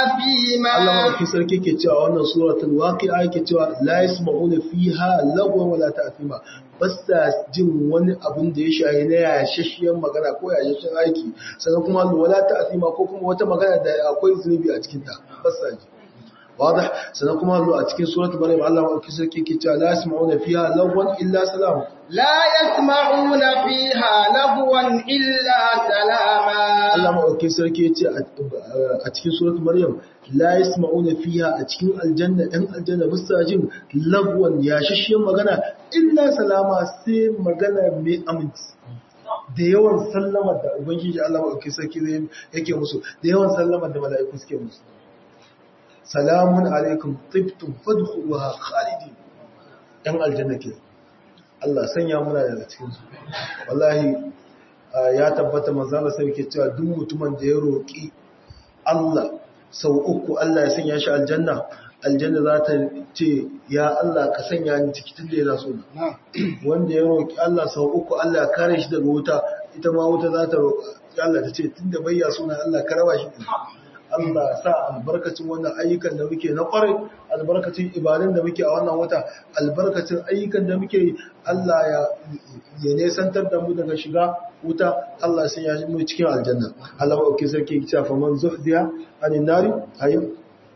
أثيما Allah mafi sarki ke cewa wannan suratul waqi'a yake cewa la yasma'una fiha lagwan wala ta'thima bas da jin wani abun da ya shahi na yashashiyar magana ko yashashiyar aiki sannan kuma wala ta'thima ko kuma wata magana da akwai zunubi a cikin ta bas da ji واضح سنقوم a cikin suratul maryam Allah mafi sarki ke cewa la yasma'una fiha lagwan illa salam لا يسمعون فيها لغوا إلا سلاما Allah maɗauki sarki ya ce a cikin surat Maryam la yasma'una fiha a cikin aljanna ɗan aljanna musta jin lagwan yashashiyar magana illa salama sai magana mai aminci da yawan sallamar da ubangiji Allah maɗauki sarki zai yake musu da yawan sallamar da mala'iku suke musu salamun alaikum tibtum fadkhuluha khalidin ɗan aljanna ke Allah sanya muna daga cikin su wallahi ya tabbata manzala sai yake cewa duk mutumin da ya roƙi Allah sau uku Allah ya sanya shi aljanna aljanna za ta ce ya Allah ka sanya ni ciki tunda yana so wanda ya roƙi Allah sau uku Allah ya kare shi daga wuta ita ma wuta za ta roƙa Allah ta ce tunda bai ya suna Allah ka raba shi Allah sa albarkacin wannan ayyukan da muke na kwarai albarkacin ibadun da muke a wannan wata albarkacin ayyukan da muke Allah ya ya nesantar da mu daga shiga wuta Allah sai ya mu cikin aljanna Allah ba ke sarki ya ce fa man zuhdiya anin nari ayyun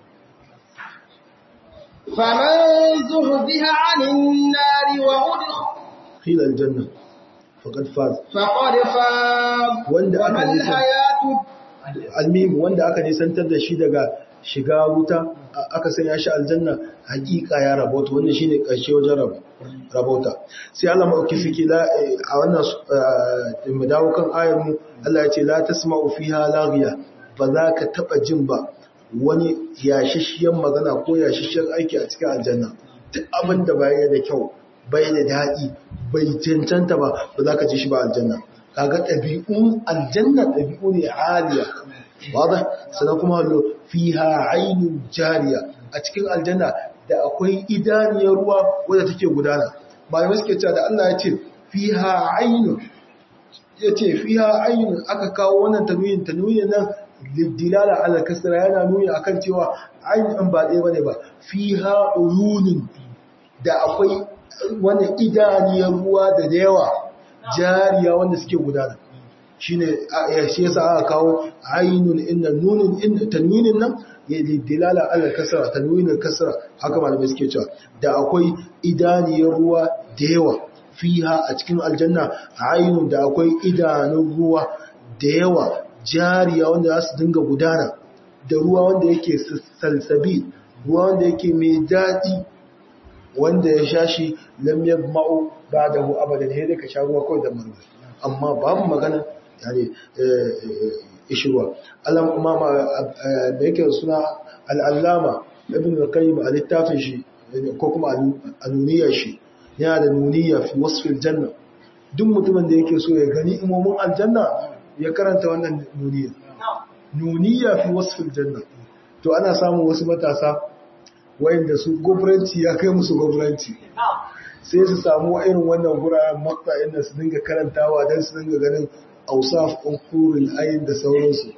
فمن زهدها عن النار وأدخل khila aljanna faqad faz فقد فاز wanda وما aka nisa الحياة almim wanda aka nisantar da shi daga shiga wuta a- aka sanya shi aljanna hakika ya rabauta wannan shine karshe wajen rab- rabauta sai Allah mauki suke la eh, a wannan su- eh, mu dawo kan ayar mu Allah ya ce la tasma'u fiha laghiya ba za ka taba jin ba wani yashishiyar magana ko yashishiyar aiki a cikin aljanna duk abin da bai da kyau bai da daɗi bai cancanta ba ba za ka ji shi ba aljanna kaga ɗabi'un aljanna ɗabi'u ne aliya wadda sana kuma hallo fiha ainun jariya a cikin aljanna da akwai idaniyar ruwa wadda take gudana malamai suke cewa da Allah ya ce fiha ainun ya ce fiha ainun aka kawo wannan tanwiyin tanwiyin nan lidilala ala kasra yana nuni akan cewa ainun ba ɗaya bane ba fiha uyunin da akwai wani idaniyar ruwa da da yawa jariya wanda suke gudana shine a- shi yasa aka kawo ainun inna nunin inna tanwinin nan ya dilala ala kasra tanwinin kasra haka malamai suke cewa da akwai idaniyar ruwa da yawa fiha a cikin aljanna ainun da akwai idanun ruwa da yawa jariya wanda za su dinga gudana da ruwa wanda yake salsabi ruwa wanda yake mai daɗi wanda ya sha shi lam yadma'u ba'dahu abadan sai dai ka sha ruwa kawai da marwa amma babu magana yani ishruwa Allah kuma da yake suna al-allama ibn al-qayyim a littafin shi ko kuma al-nuniyar shi yana da nuniya fi wasfil janna duk mutumin da yake so ya gani imomin aljanna ya karanta wannan nuniya nuniya fi wasfil janna to ana samun wasu matasa wayanda su gwamnati ya kai musu gwamnati sai su samu irin wannan guraren makta inda su dinga karantawa don su dinga ganin ausaf ɗin kurin ayin da sauransu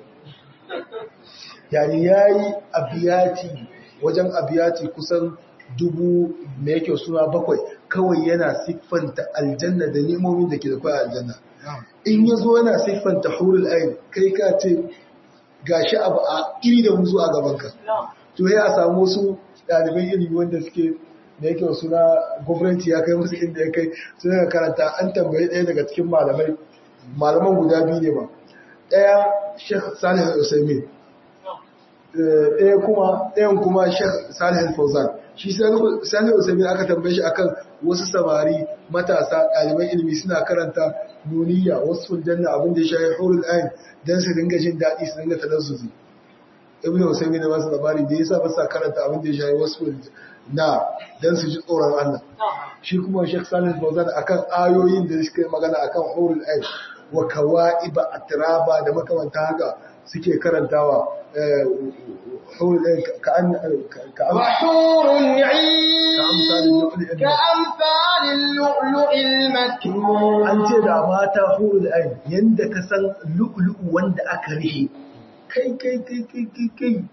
yani ya yi abiyati wajen abiyati kusan dubu mai yake suna bakwai kawai yana siffanta aljanna da nemomin da ke da kwaya aljanna in ya zo yana siffanta hurul ayin kai ka ce gashi abu a iri da muzu a gabanka to ya samu wasu ɗaliban ilimi wanda suke da yake suna gwamnati ya kai musu inda ya kai sun daga karanta an tambayi ɗaya daga cikin malamai malaman guda biyu ne ba ɗaya sheikh salih al-usaimin ɗaya kuma ɗayan kuma sheikh salih al-fauzan shi salih al-usaimin aka tambaye shi akan wasu samari matasa ɗaliban ilimi suna karanta nuniya wasu fuljanna abin da ya shafi hurul ayin don su dinga jin daɗi su dinga talazzuzi ibn Usaymin da masu labari da yasa ba sa karanta abin da ya shayi wasu na dan su ji tsoron Allah shi kuma Sheikh Salih Fawzan akan ayoyin da suke magana akan hurul ayn wa kawaiba atraba da makamanta haka suke karantawa hurul ayn ka an ka an وحور عين كأمثال اللؤلؤ المكنون an ce da mata hurul ayn yanda ka san lu'lu'u wanda aka rihe kai kai kai kai kai kai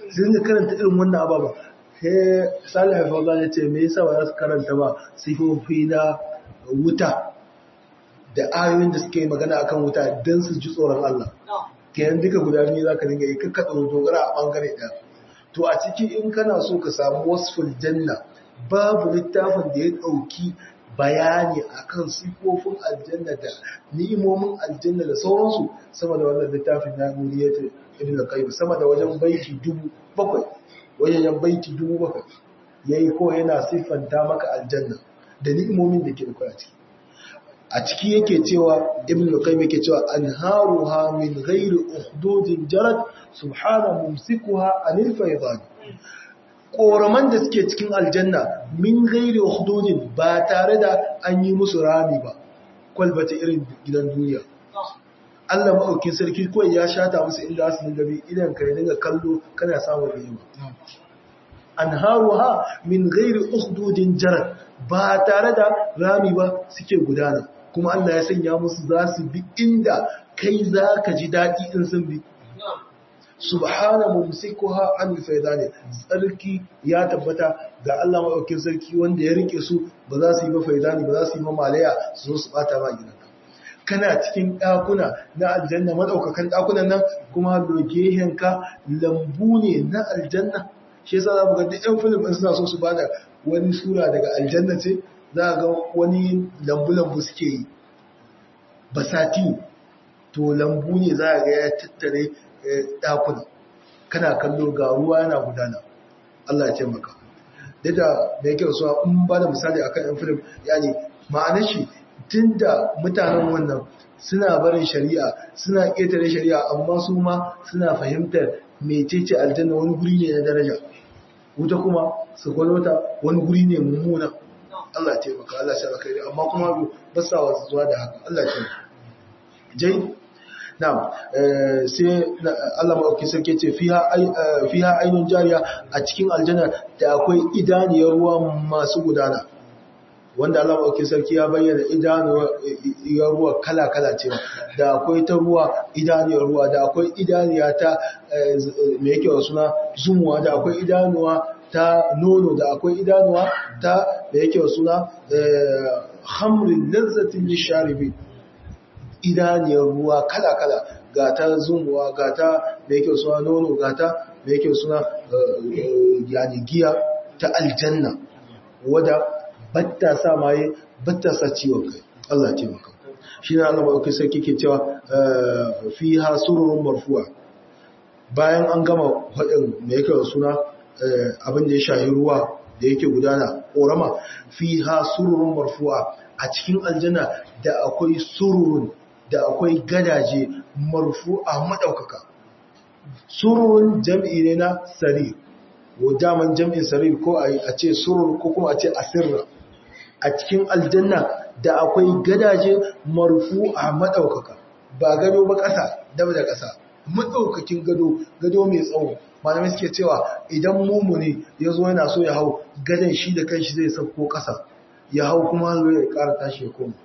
su dinga karanta irin wannan ababa sai salih fawzan ya ce me yasa ba za su karanta ba sifofi na wuta da ayoyin da suke magana akan wuta don su ji tsoron Allah kenan duka guda biyu za ka dinga yi kakka tsoro dogara a bangare ɗaya to a ciki in kana so ka samu wasful janna babu littafin da ya ɗauki bayani akan sifofin aljanna da ni'imomin aljanna da sauransu sama da wannan littafin na nuriyatu ibn al-qayyim sama da wajen baiti dubu bakwai wajen baiti dubu bakwai yayi ko yana siffanta maka aljanna da ni'imomin da ke da a ciki a ciki yake cewa ibn al-qayyim yake cewa anharuha min ghairi ukhdudin jarat subhana mumsikuha anil faydan koraman da suke cikin aljanna min ghairi ukhdudin ba tare da an yi musu rami ba kwalbata irin gidan duniya Allah maɗaukin sarki kawai ya shata musu inda su dinga bi idan ka dinga kallo kana samun ni'ima anharuha min ghairi ukhdudin jarat ba tare da rami ba suke gudana kuma Allah ya sanya musu za su bi inda kai za ka ji daɗi in sun bi subhana mumsikuha an faydani sarki ya tabbata ga Allah maɗaukin sarki wanda ya rike su ba za su yi ba faydani ba za su yi ma malaya su zo su bata ma gidanka kana cikin ɗakuna na aljanna maɗaukakan ɗakunan nan kuma lokehenka lambu ne na aljanna shi yasa za mu ga duk 'yan filim ɗin suna so su bada wani sura daga aljanna ce za ga wani lambu-lambu suke yi basati to lambu ne za ga ya tattare ɗakuna kana kallo ga ruwa yana gudana Allah ya taimaka duk da da yake rasuwa in ba da misali akan yan filim yani ma'anar shi tun da mutanen wannan suna barin shari'a suna ƙetare shari'a amma su ma suna fahimtar mecece aljanna wani guri ne na daraja wuta kuma su gwalwata wani guri ne mummuna Allah ya taimaka Allah ya kai amma kuma ba sa wasu zuwa da haka Allah ya taimaka jai na'am sai Allah madauki sarki ce fiha fiha ainun jariya a cikin aljanna da akwai idaniyar ruwa masu gudana wanda Allah madauki sarki ya bayyana idaniyar ruwa kala kala ce da akwai ta ruwa idaniyar ruwa da akwai idaniya ta me yake wa suna zumuwa da akwai idanuwa ta nono da akwai idanuwa ta da yake wa suna hamrin lazzatin lisharibi idaniyar ruwa kala-kala ga ta zumuwa ga ta da yake suna nono ga ta da yake suna yani giya ta aljanna wadda batta sa maye batta sa ciwon kai Allah ce maka shi na Allah ba sai kike cewa fi ha sururun marfu'a bayan an gama faɗin da yake suna abin da ya shahi ruwa da yake gudana ƙorama fi ha sururun marfu'a a cikin aljanna da akwai sururun da akwai gadaje marfu'a maɗaukaka sururun jam'i ne na sarir daman jam'in sarir ko a ce surur ko kuma a ce asirra a cikin aljanna da akwai gadaje marfu'a maɗaukaka ba gado ba ƙasa dab da ƙasa maɗaukakin gado gado mai tsawo malamai suke cewa idan mumuni ya zo yana so ya hau gadon shi da kanshi zai sauko ƙasa ya hau kuma hannu ya ƙara tashi ya koma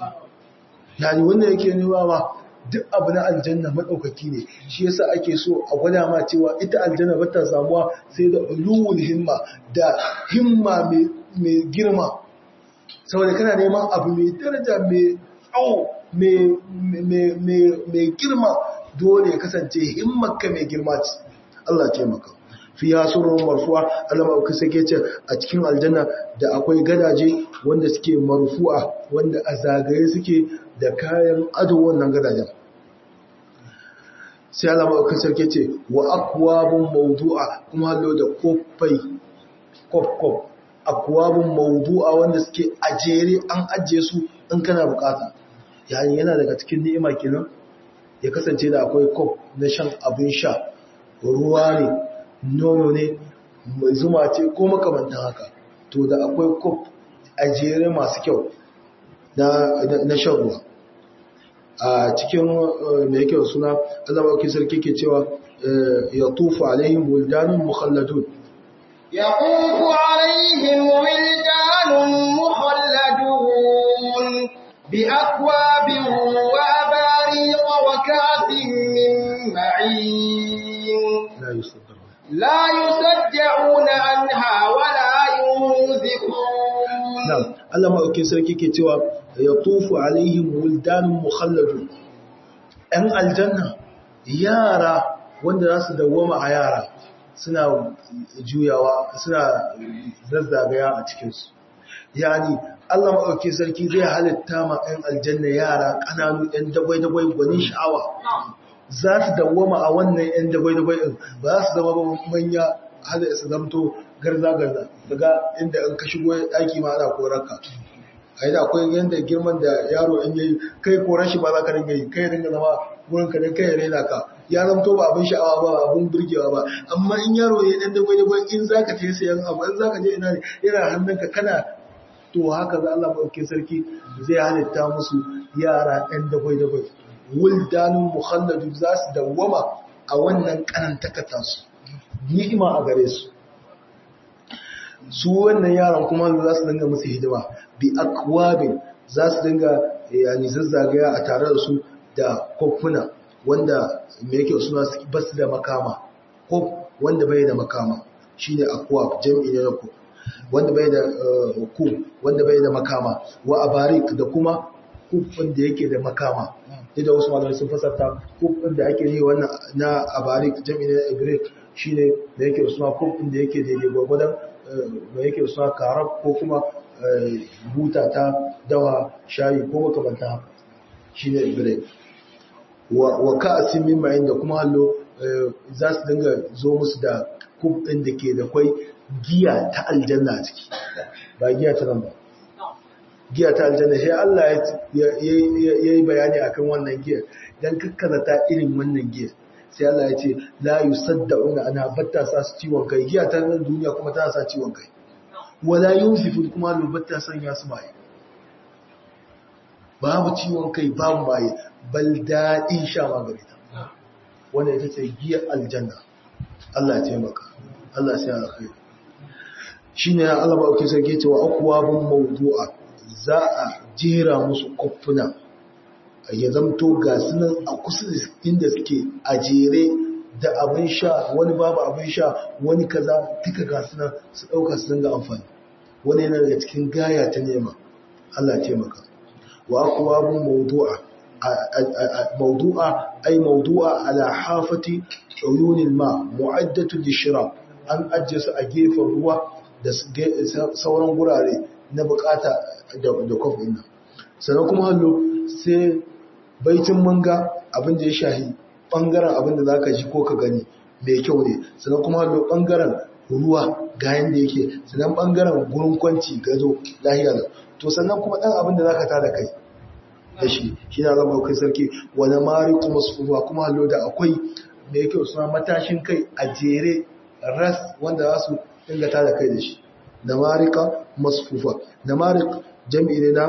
yani wanda yake nuna ma duk abu na aljanna maɗaukaki ne shi yasa ake so a gwada ma cewa ita aljanna ba ta samuwa sai da ulul himma da himma mai girma saboda kana neman abu mai daraja mai tsawo mai girma dole ya kasance himmarka mai girma ce Allah ce maka fi ya surun marfuwa Allah ma'auki sake ce a cikin aljanna da akwai gadaje wanda suke marfu'a wanda a zagaye suke da kayan ado wannan gadajen sai Allah ma'auki sake ce wa akwabun mawdu'a kuma hallo da kofai kof-kof akwabun mawdu'a wanda suke ajere an ajiye su in kana bukata yayin yana daga cikin ni'ima kenan ya kasance da akwai kof na shan abin sha ruwa ne nono ne mai zuma ce ko makamantan haka to da akwai kof a jere masu kyau na shan ruwa a cikin mai kyau suna azaba wakil sarki ke cewa ya tufu alaihim buldanun mukhalladun يطوف عليهم ولدان مخلدون بأكواب وأباريق وكأس من معين la yusaddaru لا يصدعون عنها ولا ينزفون na'am Allah maɗaukin sarki ke cewa ya tufu alaihim wuldanun mukhalladu ‘yan aljanna yara wanda za su dawwama a yara suna juyawa suna zazzagaya a cikinsu yani Allah maɗaukin sarki zai halitta ma ‘yan aljanna yara ƙananu ‘yan dagwai-dagwai gwanin sha'awa za su dawwama a wannan ‘yan dagwai-dagwai ɗin ba za su zama ba manya hada su zamto garza-garza daga inda in ka shigo ɗaki ma ana korarka a yi da akwai yadda girman da yaro in yayi kai korar shi ba za ka dinga yi kai dinga zama wurin ka dan kai rena ka ya zamto ba abin sha'awa ba abin burgewa ba amma in yaro ya dan dagwai dagwai in za ka je sayan abu in za ka je ina ne yana hannunka kana to haka za Allah ɗauke sarki zai halitta musu yara ɗan dagwai dagwai wuldanun muhalladu za su dawwama a wannan kanantakata su ni'ima a gare su su wannan yaran kuma za su dinga musu hidima bi akwabin za su dinga yani zazzagaya a tare da su da kofuna wanda me yake suna basu da makama kof wanda bai da makama shine akwab jam'i ne na kof wanda bai da ku wanda bai da makama wa abarik da kuma kufin da yake da makama da wasu malamai sun fasarta kufin da ake yi wannan na abarik jam'i ne na ibrik shine da yake suna kufin da yake daidai gwagwadon da yake suna karab ko kuma buta ta dawa shayi ko makamanta haka shi ne ibrik wa ka'asin min ma'in da kuma hallo za su dinga zo musu da kufin da ke da kwai giya ta aljanna a ciki ba giya ta nan ba giya ta aljanna sai Allah ya yi bayani akan wannan giya dan kakkazata irin wannan giya sai Allah ya ce la yusaddauna ana batta sa su ciwon kai giya ta nan duniya kuma tana sa ciwon kai wala yunsifu kuma lubatta sanya su maye babu ciwon kai babu maye bal daɗin sha magani ta wanda ita ce giyar aljanna Allah ya taimaka Allah sai alkhairi shine ya Allah ba ke sarki cewa akwabun mawdu'a za a jera musu koffuna ya zamto ga sunan a kusa da inda suke a jere da abin sha wani babu abin sha wani kaza duka ga sunan su dauka su dinga amfani wani yana daga cikin gaya ta nema Allah ya taimaka wa akwabun mawdu'a mawdu'a ay mawdu'a ala hafati uyunil ma mu'addatu lishra an ajje su a gefen ruwa da sauran gurare na bukata da kofin nan sannan kuma hallo sai baitin manga abin da ya shahi bangaren abin da zaka ji ko ka gani mai kyau ne sannan kuma hallo bangaren ruwa ga yanda yake sannan bangaren gurin kwanci gazo lahiya da to sannan kuma dan abin da zaka tada kai da shi shi na zama kai sarki wani mari kuma sufuwa kuma hallo da akwai mai kyau suna matashin kai a jere ras wanda za su dinga tada kai da shi namarika masfufa namarik jam'i ne na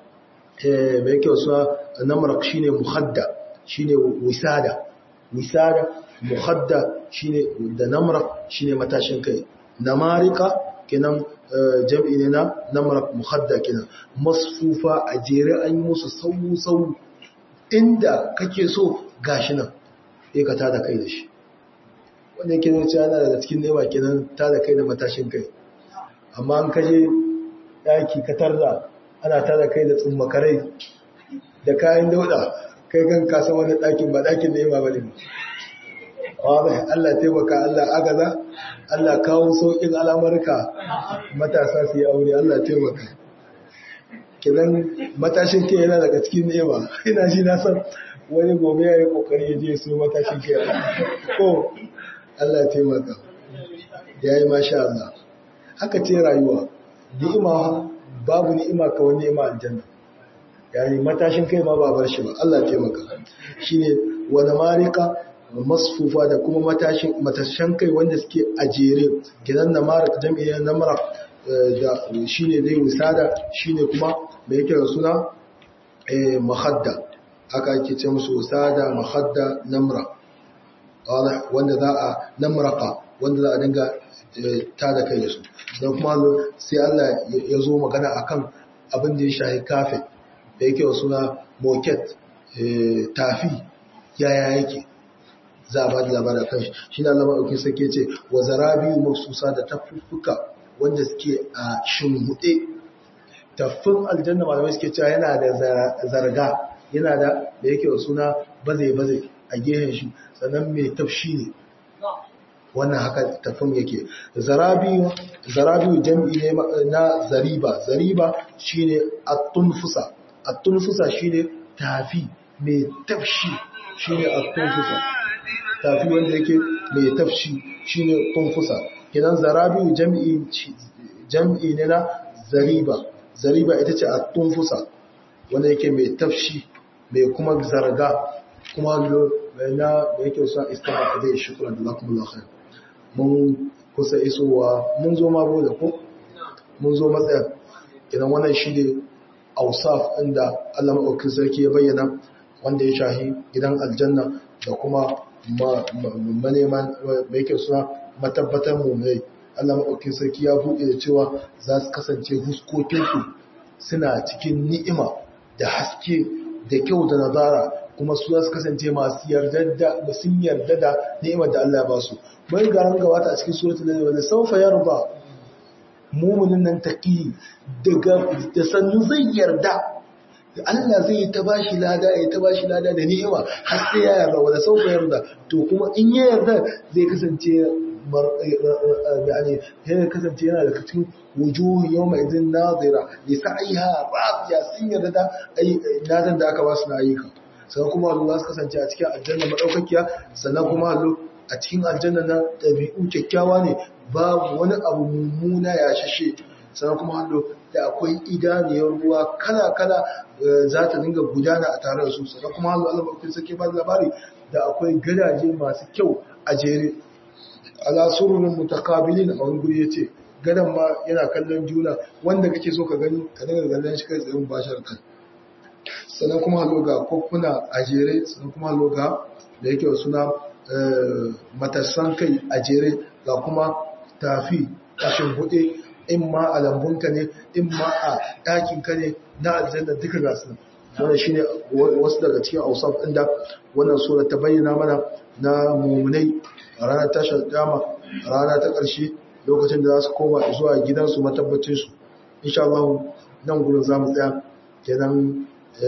mai kyau suna namarak shine muhadda shine wisada wisada muhadda shine da namarak shine matashin kai namarika kenan jam'i ne na namarak muhadda kenan masfufa a jere an yi musu sau sau inda kake so gashi nan sai ka tada kai da shi wanda yake zai yana daga cikin nema kenan tada kai da matashin kai amma an kaje daki ka tarda ana tada kai da tsummakarai da kayan dauda kai kan kasa wani dakin ba dakin nema ba ne wadda Allah taimaka Allah agaza Allah kawo sauƙin al'amurka matasa su yi aure Allah taimaka kidan matashin kai yana daga cikin nema ina shi na san wani gobe ya yi kokari ya je su matashin kai ko Allah taimaka ya yi masha Allah haka ce rayuwa ni'ima babu ni'ima ka wani ni'ima aljanna yani matashin kai ma ba bar shi ba Allah taimaka shine wani marika masfufa da kuma matashin matashin kai wanda suke a jere gidan na marik jami'in na marak da shine dai wisada shine kuma da yake da suna mahadda haka ake ce musu wisada mahadda namra wanda za a namraka wanda za a dinga ta da kai da su don kuma sai Allah ya zo magana akan abin da ya shahi kafe da yake wa suna moket tafi yaya yake za a ba da labarin kan shi shi na lama ɗauki sake ce wa zarabiyu mafsusa da tafuffuka wanda suke a shimhuɗe tafin aljanna malamai suke cewa yana da zarga yana da da yake wa suna baze-baze a gehen shi sannan mai tafshi ne wannan haka tafin yake zarabiyu zarabiyu jam'i ne na zariba zariba shine at-tunfusa at-tunfusa shine tafi mai tafshi shine at-tunfusa tafi wanda yake mai tafshi shine tunfusa kidan zarabiyu jam'i jam'i ne na zariba zariba ita ce at-tunfusa wanda yake mai tafshi mai kuma zarga kuma na da yake sa istighfar da shukran jazakumullahu khair mun kusa isowa mun zo ma da ko mun zo matsaya idan wannan shi ne ausaf inda Allah maɗaukin sarki ya bayyana wanda ya shahi gidan aljanna da kuma maneman mai kyau suna matabbatar mummai Allah maɗaukin sarki ya buɗe da cewa za su kasance huskokinsu suna cikin ni'ima da haske da kyau da nazara kuma su za su kasance masu yarda da sun yarda da ni'imar da Allah ya ba su bai ga ran gabata a cikin suratul nahl wanda sawfa yarda mu'minin nan taqi daga da sannu zai yarda Allah zai yi ta bashi lada ya ta bashi lada da ni'ima har sai ya yarda wanda sawfa yarda to kuma in ya yarda zai kasance yani ya kasance yana da cikin wujuhu yawma idin nazira li sa'iha radiya sun yarda da ladan da aka ba su na ayyuka sannan kuma Allah su kasance a cikin aljanna madaukakiya sannan kuma Allah a cikin aljanna na ɗabi'u kyakkyawa ne babu wani abu mummuna ya shashe sannan kuma hannu da akwai idaniyar ruwa kala-kala za ta dinga gudana a tare da su sannan kuma hannu Allah bakwai sake ba labari da akwai gadaje masu kyau a jere ala sururin mutakabilin a wani guri ya ce gadon ma yana kallon juna wanda kake so ka gani ka dinga kallon shi kai tsayin bashar kan sannan kuma hannu ga kofuna a jere sannan kuma hannu ga da yake suna matassan kai a jere ga kuma tafi kashin hude in ma a lambunka ne in ma a ɗakinka ne na aljanna duka ga su wannan shine wasu daga cikin ausaf inda wannan sura ta bayyana mana na mumunai a ranar tashar dama rana ta ƙarshe lokacin da za su koma zuwa gidansu matabbacin su insha Allah nan gurin za mu tsaya kenan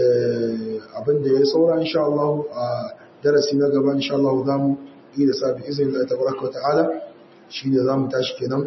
abin da ya saura insha Allah a darasi na gaba insha Allah za mu yi da sabi izinin Allah tabaraka ta'ala shine za mu tashi kenan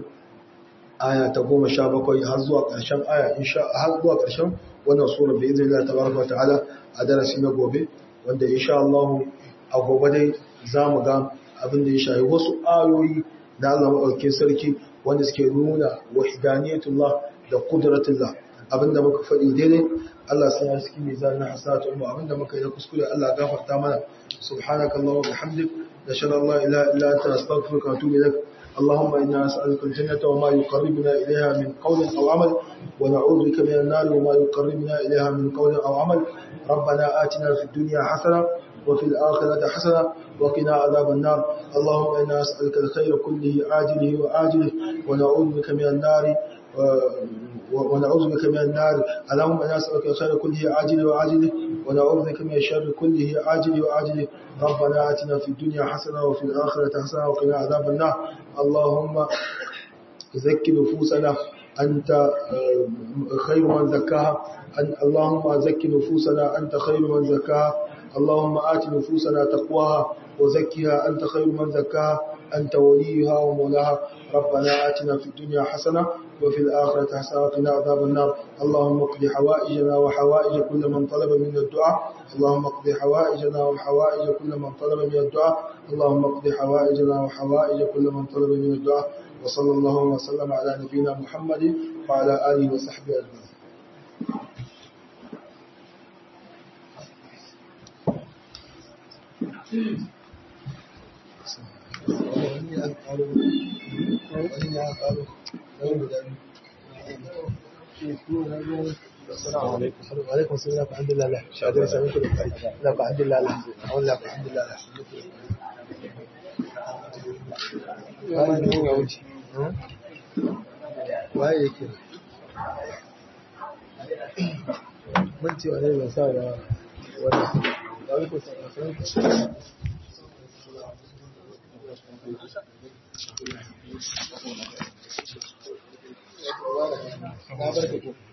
aya ta goma sha bakwai har zuwa ƙarshen aya insha har zuwa ƙarshen wannan sura bi izinin Allah tabaraka ta'ala a darasi na gobe wanda insha Allah a gobe dai za mu ga abin da ya shafi wasu ayoyi na Allah maɗaukin sarki wanda suke nuna wahdaniyatullah da qudratullah abinda muka faɗi daidai Allah sai ya saki mizan na hasanatu mu abinda muka yi na kuskure Allah gafarta mana subhanakallahumma wa bihamdik nashhadu an la ilaha illa anta astaghfiruka wa atubu ilaik اللهم إنا نسألك الجنة وما يقربنا إليها من قول أو عمل ونعوذ بك من النار وما يقربنا إليها من قول أو عمل ربنا آتنا في الدنيا حسنة وفي الآخرة حسنة وقنا عذاب النار اللهم إنا نسألك الخير كله عاجله وآجله ونعوذ بك من النار ونعوذ بك من النار اللهم إنا نسألك الخير كله عاجله وآجله ونعوذ بك من الشر كله عاجله وآجله ربنا آتنا في الدنيا حسنة وفي الآخرة حسنة وقنا عذاب النار اللهم زك نفوسنا أنت خير من زكاها اللهم زك نفوسنا أنت خير من زكاها اللهم آت نفوسنا تقواها وزكها أنت خير من زكاها أنت وليها ومولاها ربنا آتنا في الدنيا حسنة وفي الآخرة حسنة وقنا عذاب النار اللهم اقض حوائجنا وحوائج كل من طلب من الدعاء اللهم اقض حوائجنا وحوائج كل من طلب من الدعاء اللهم اقض حوائجنا وحوائج كل من طلب من الدعاء وصلى الله وسلم على نبينا محمد وعلى آله وصحبه أجمعين السلام عليكم وعليكم السلام الحمد لله لا شهادة سمعت لا الحمد لله لا أقول لا الحمد لله لا waye yake mun ce wa ne ba sa da wani Na barka ko.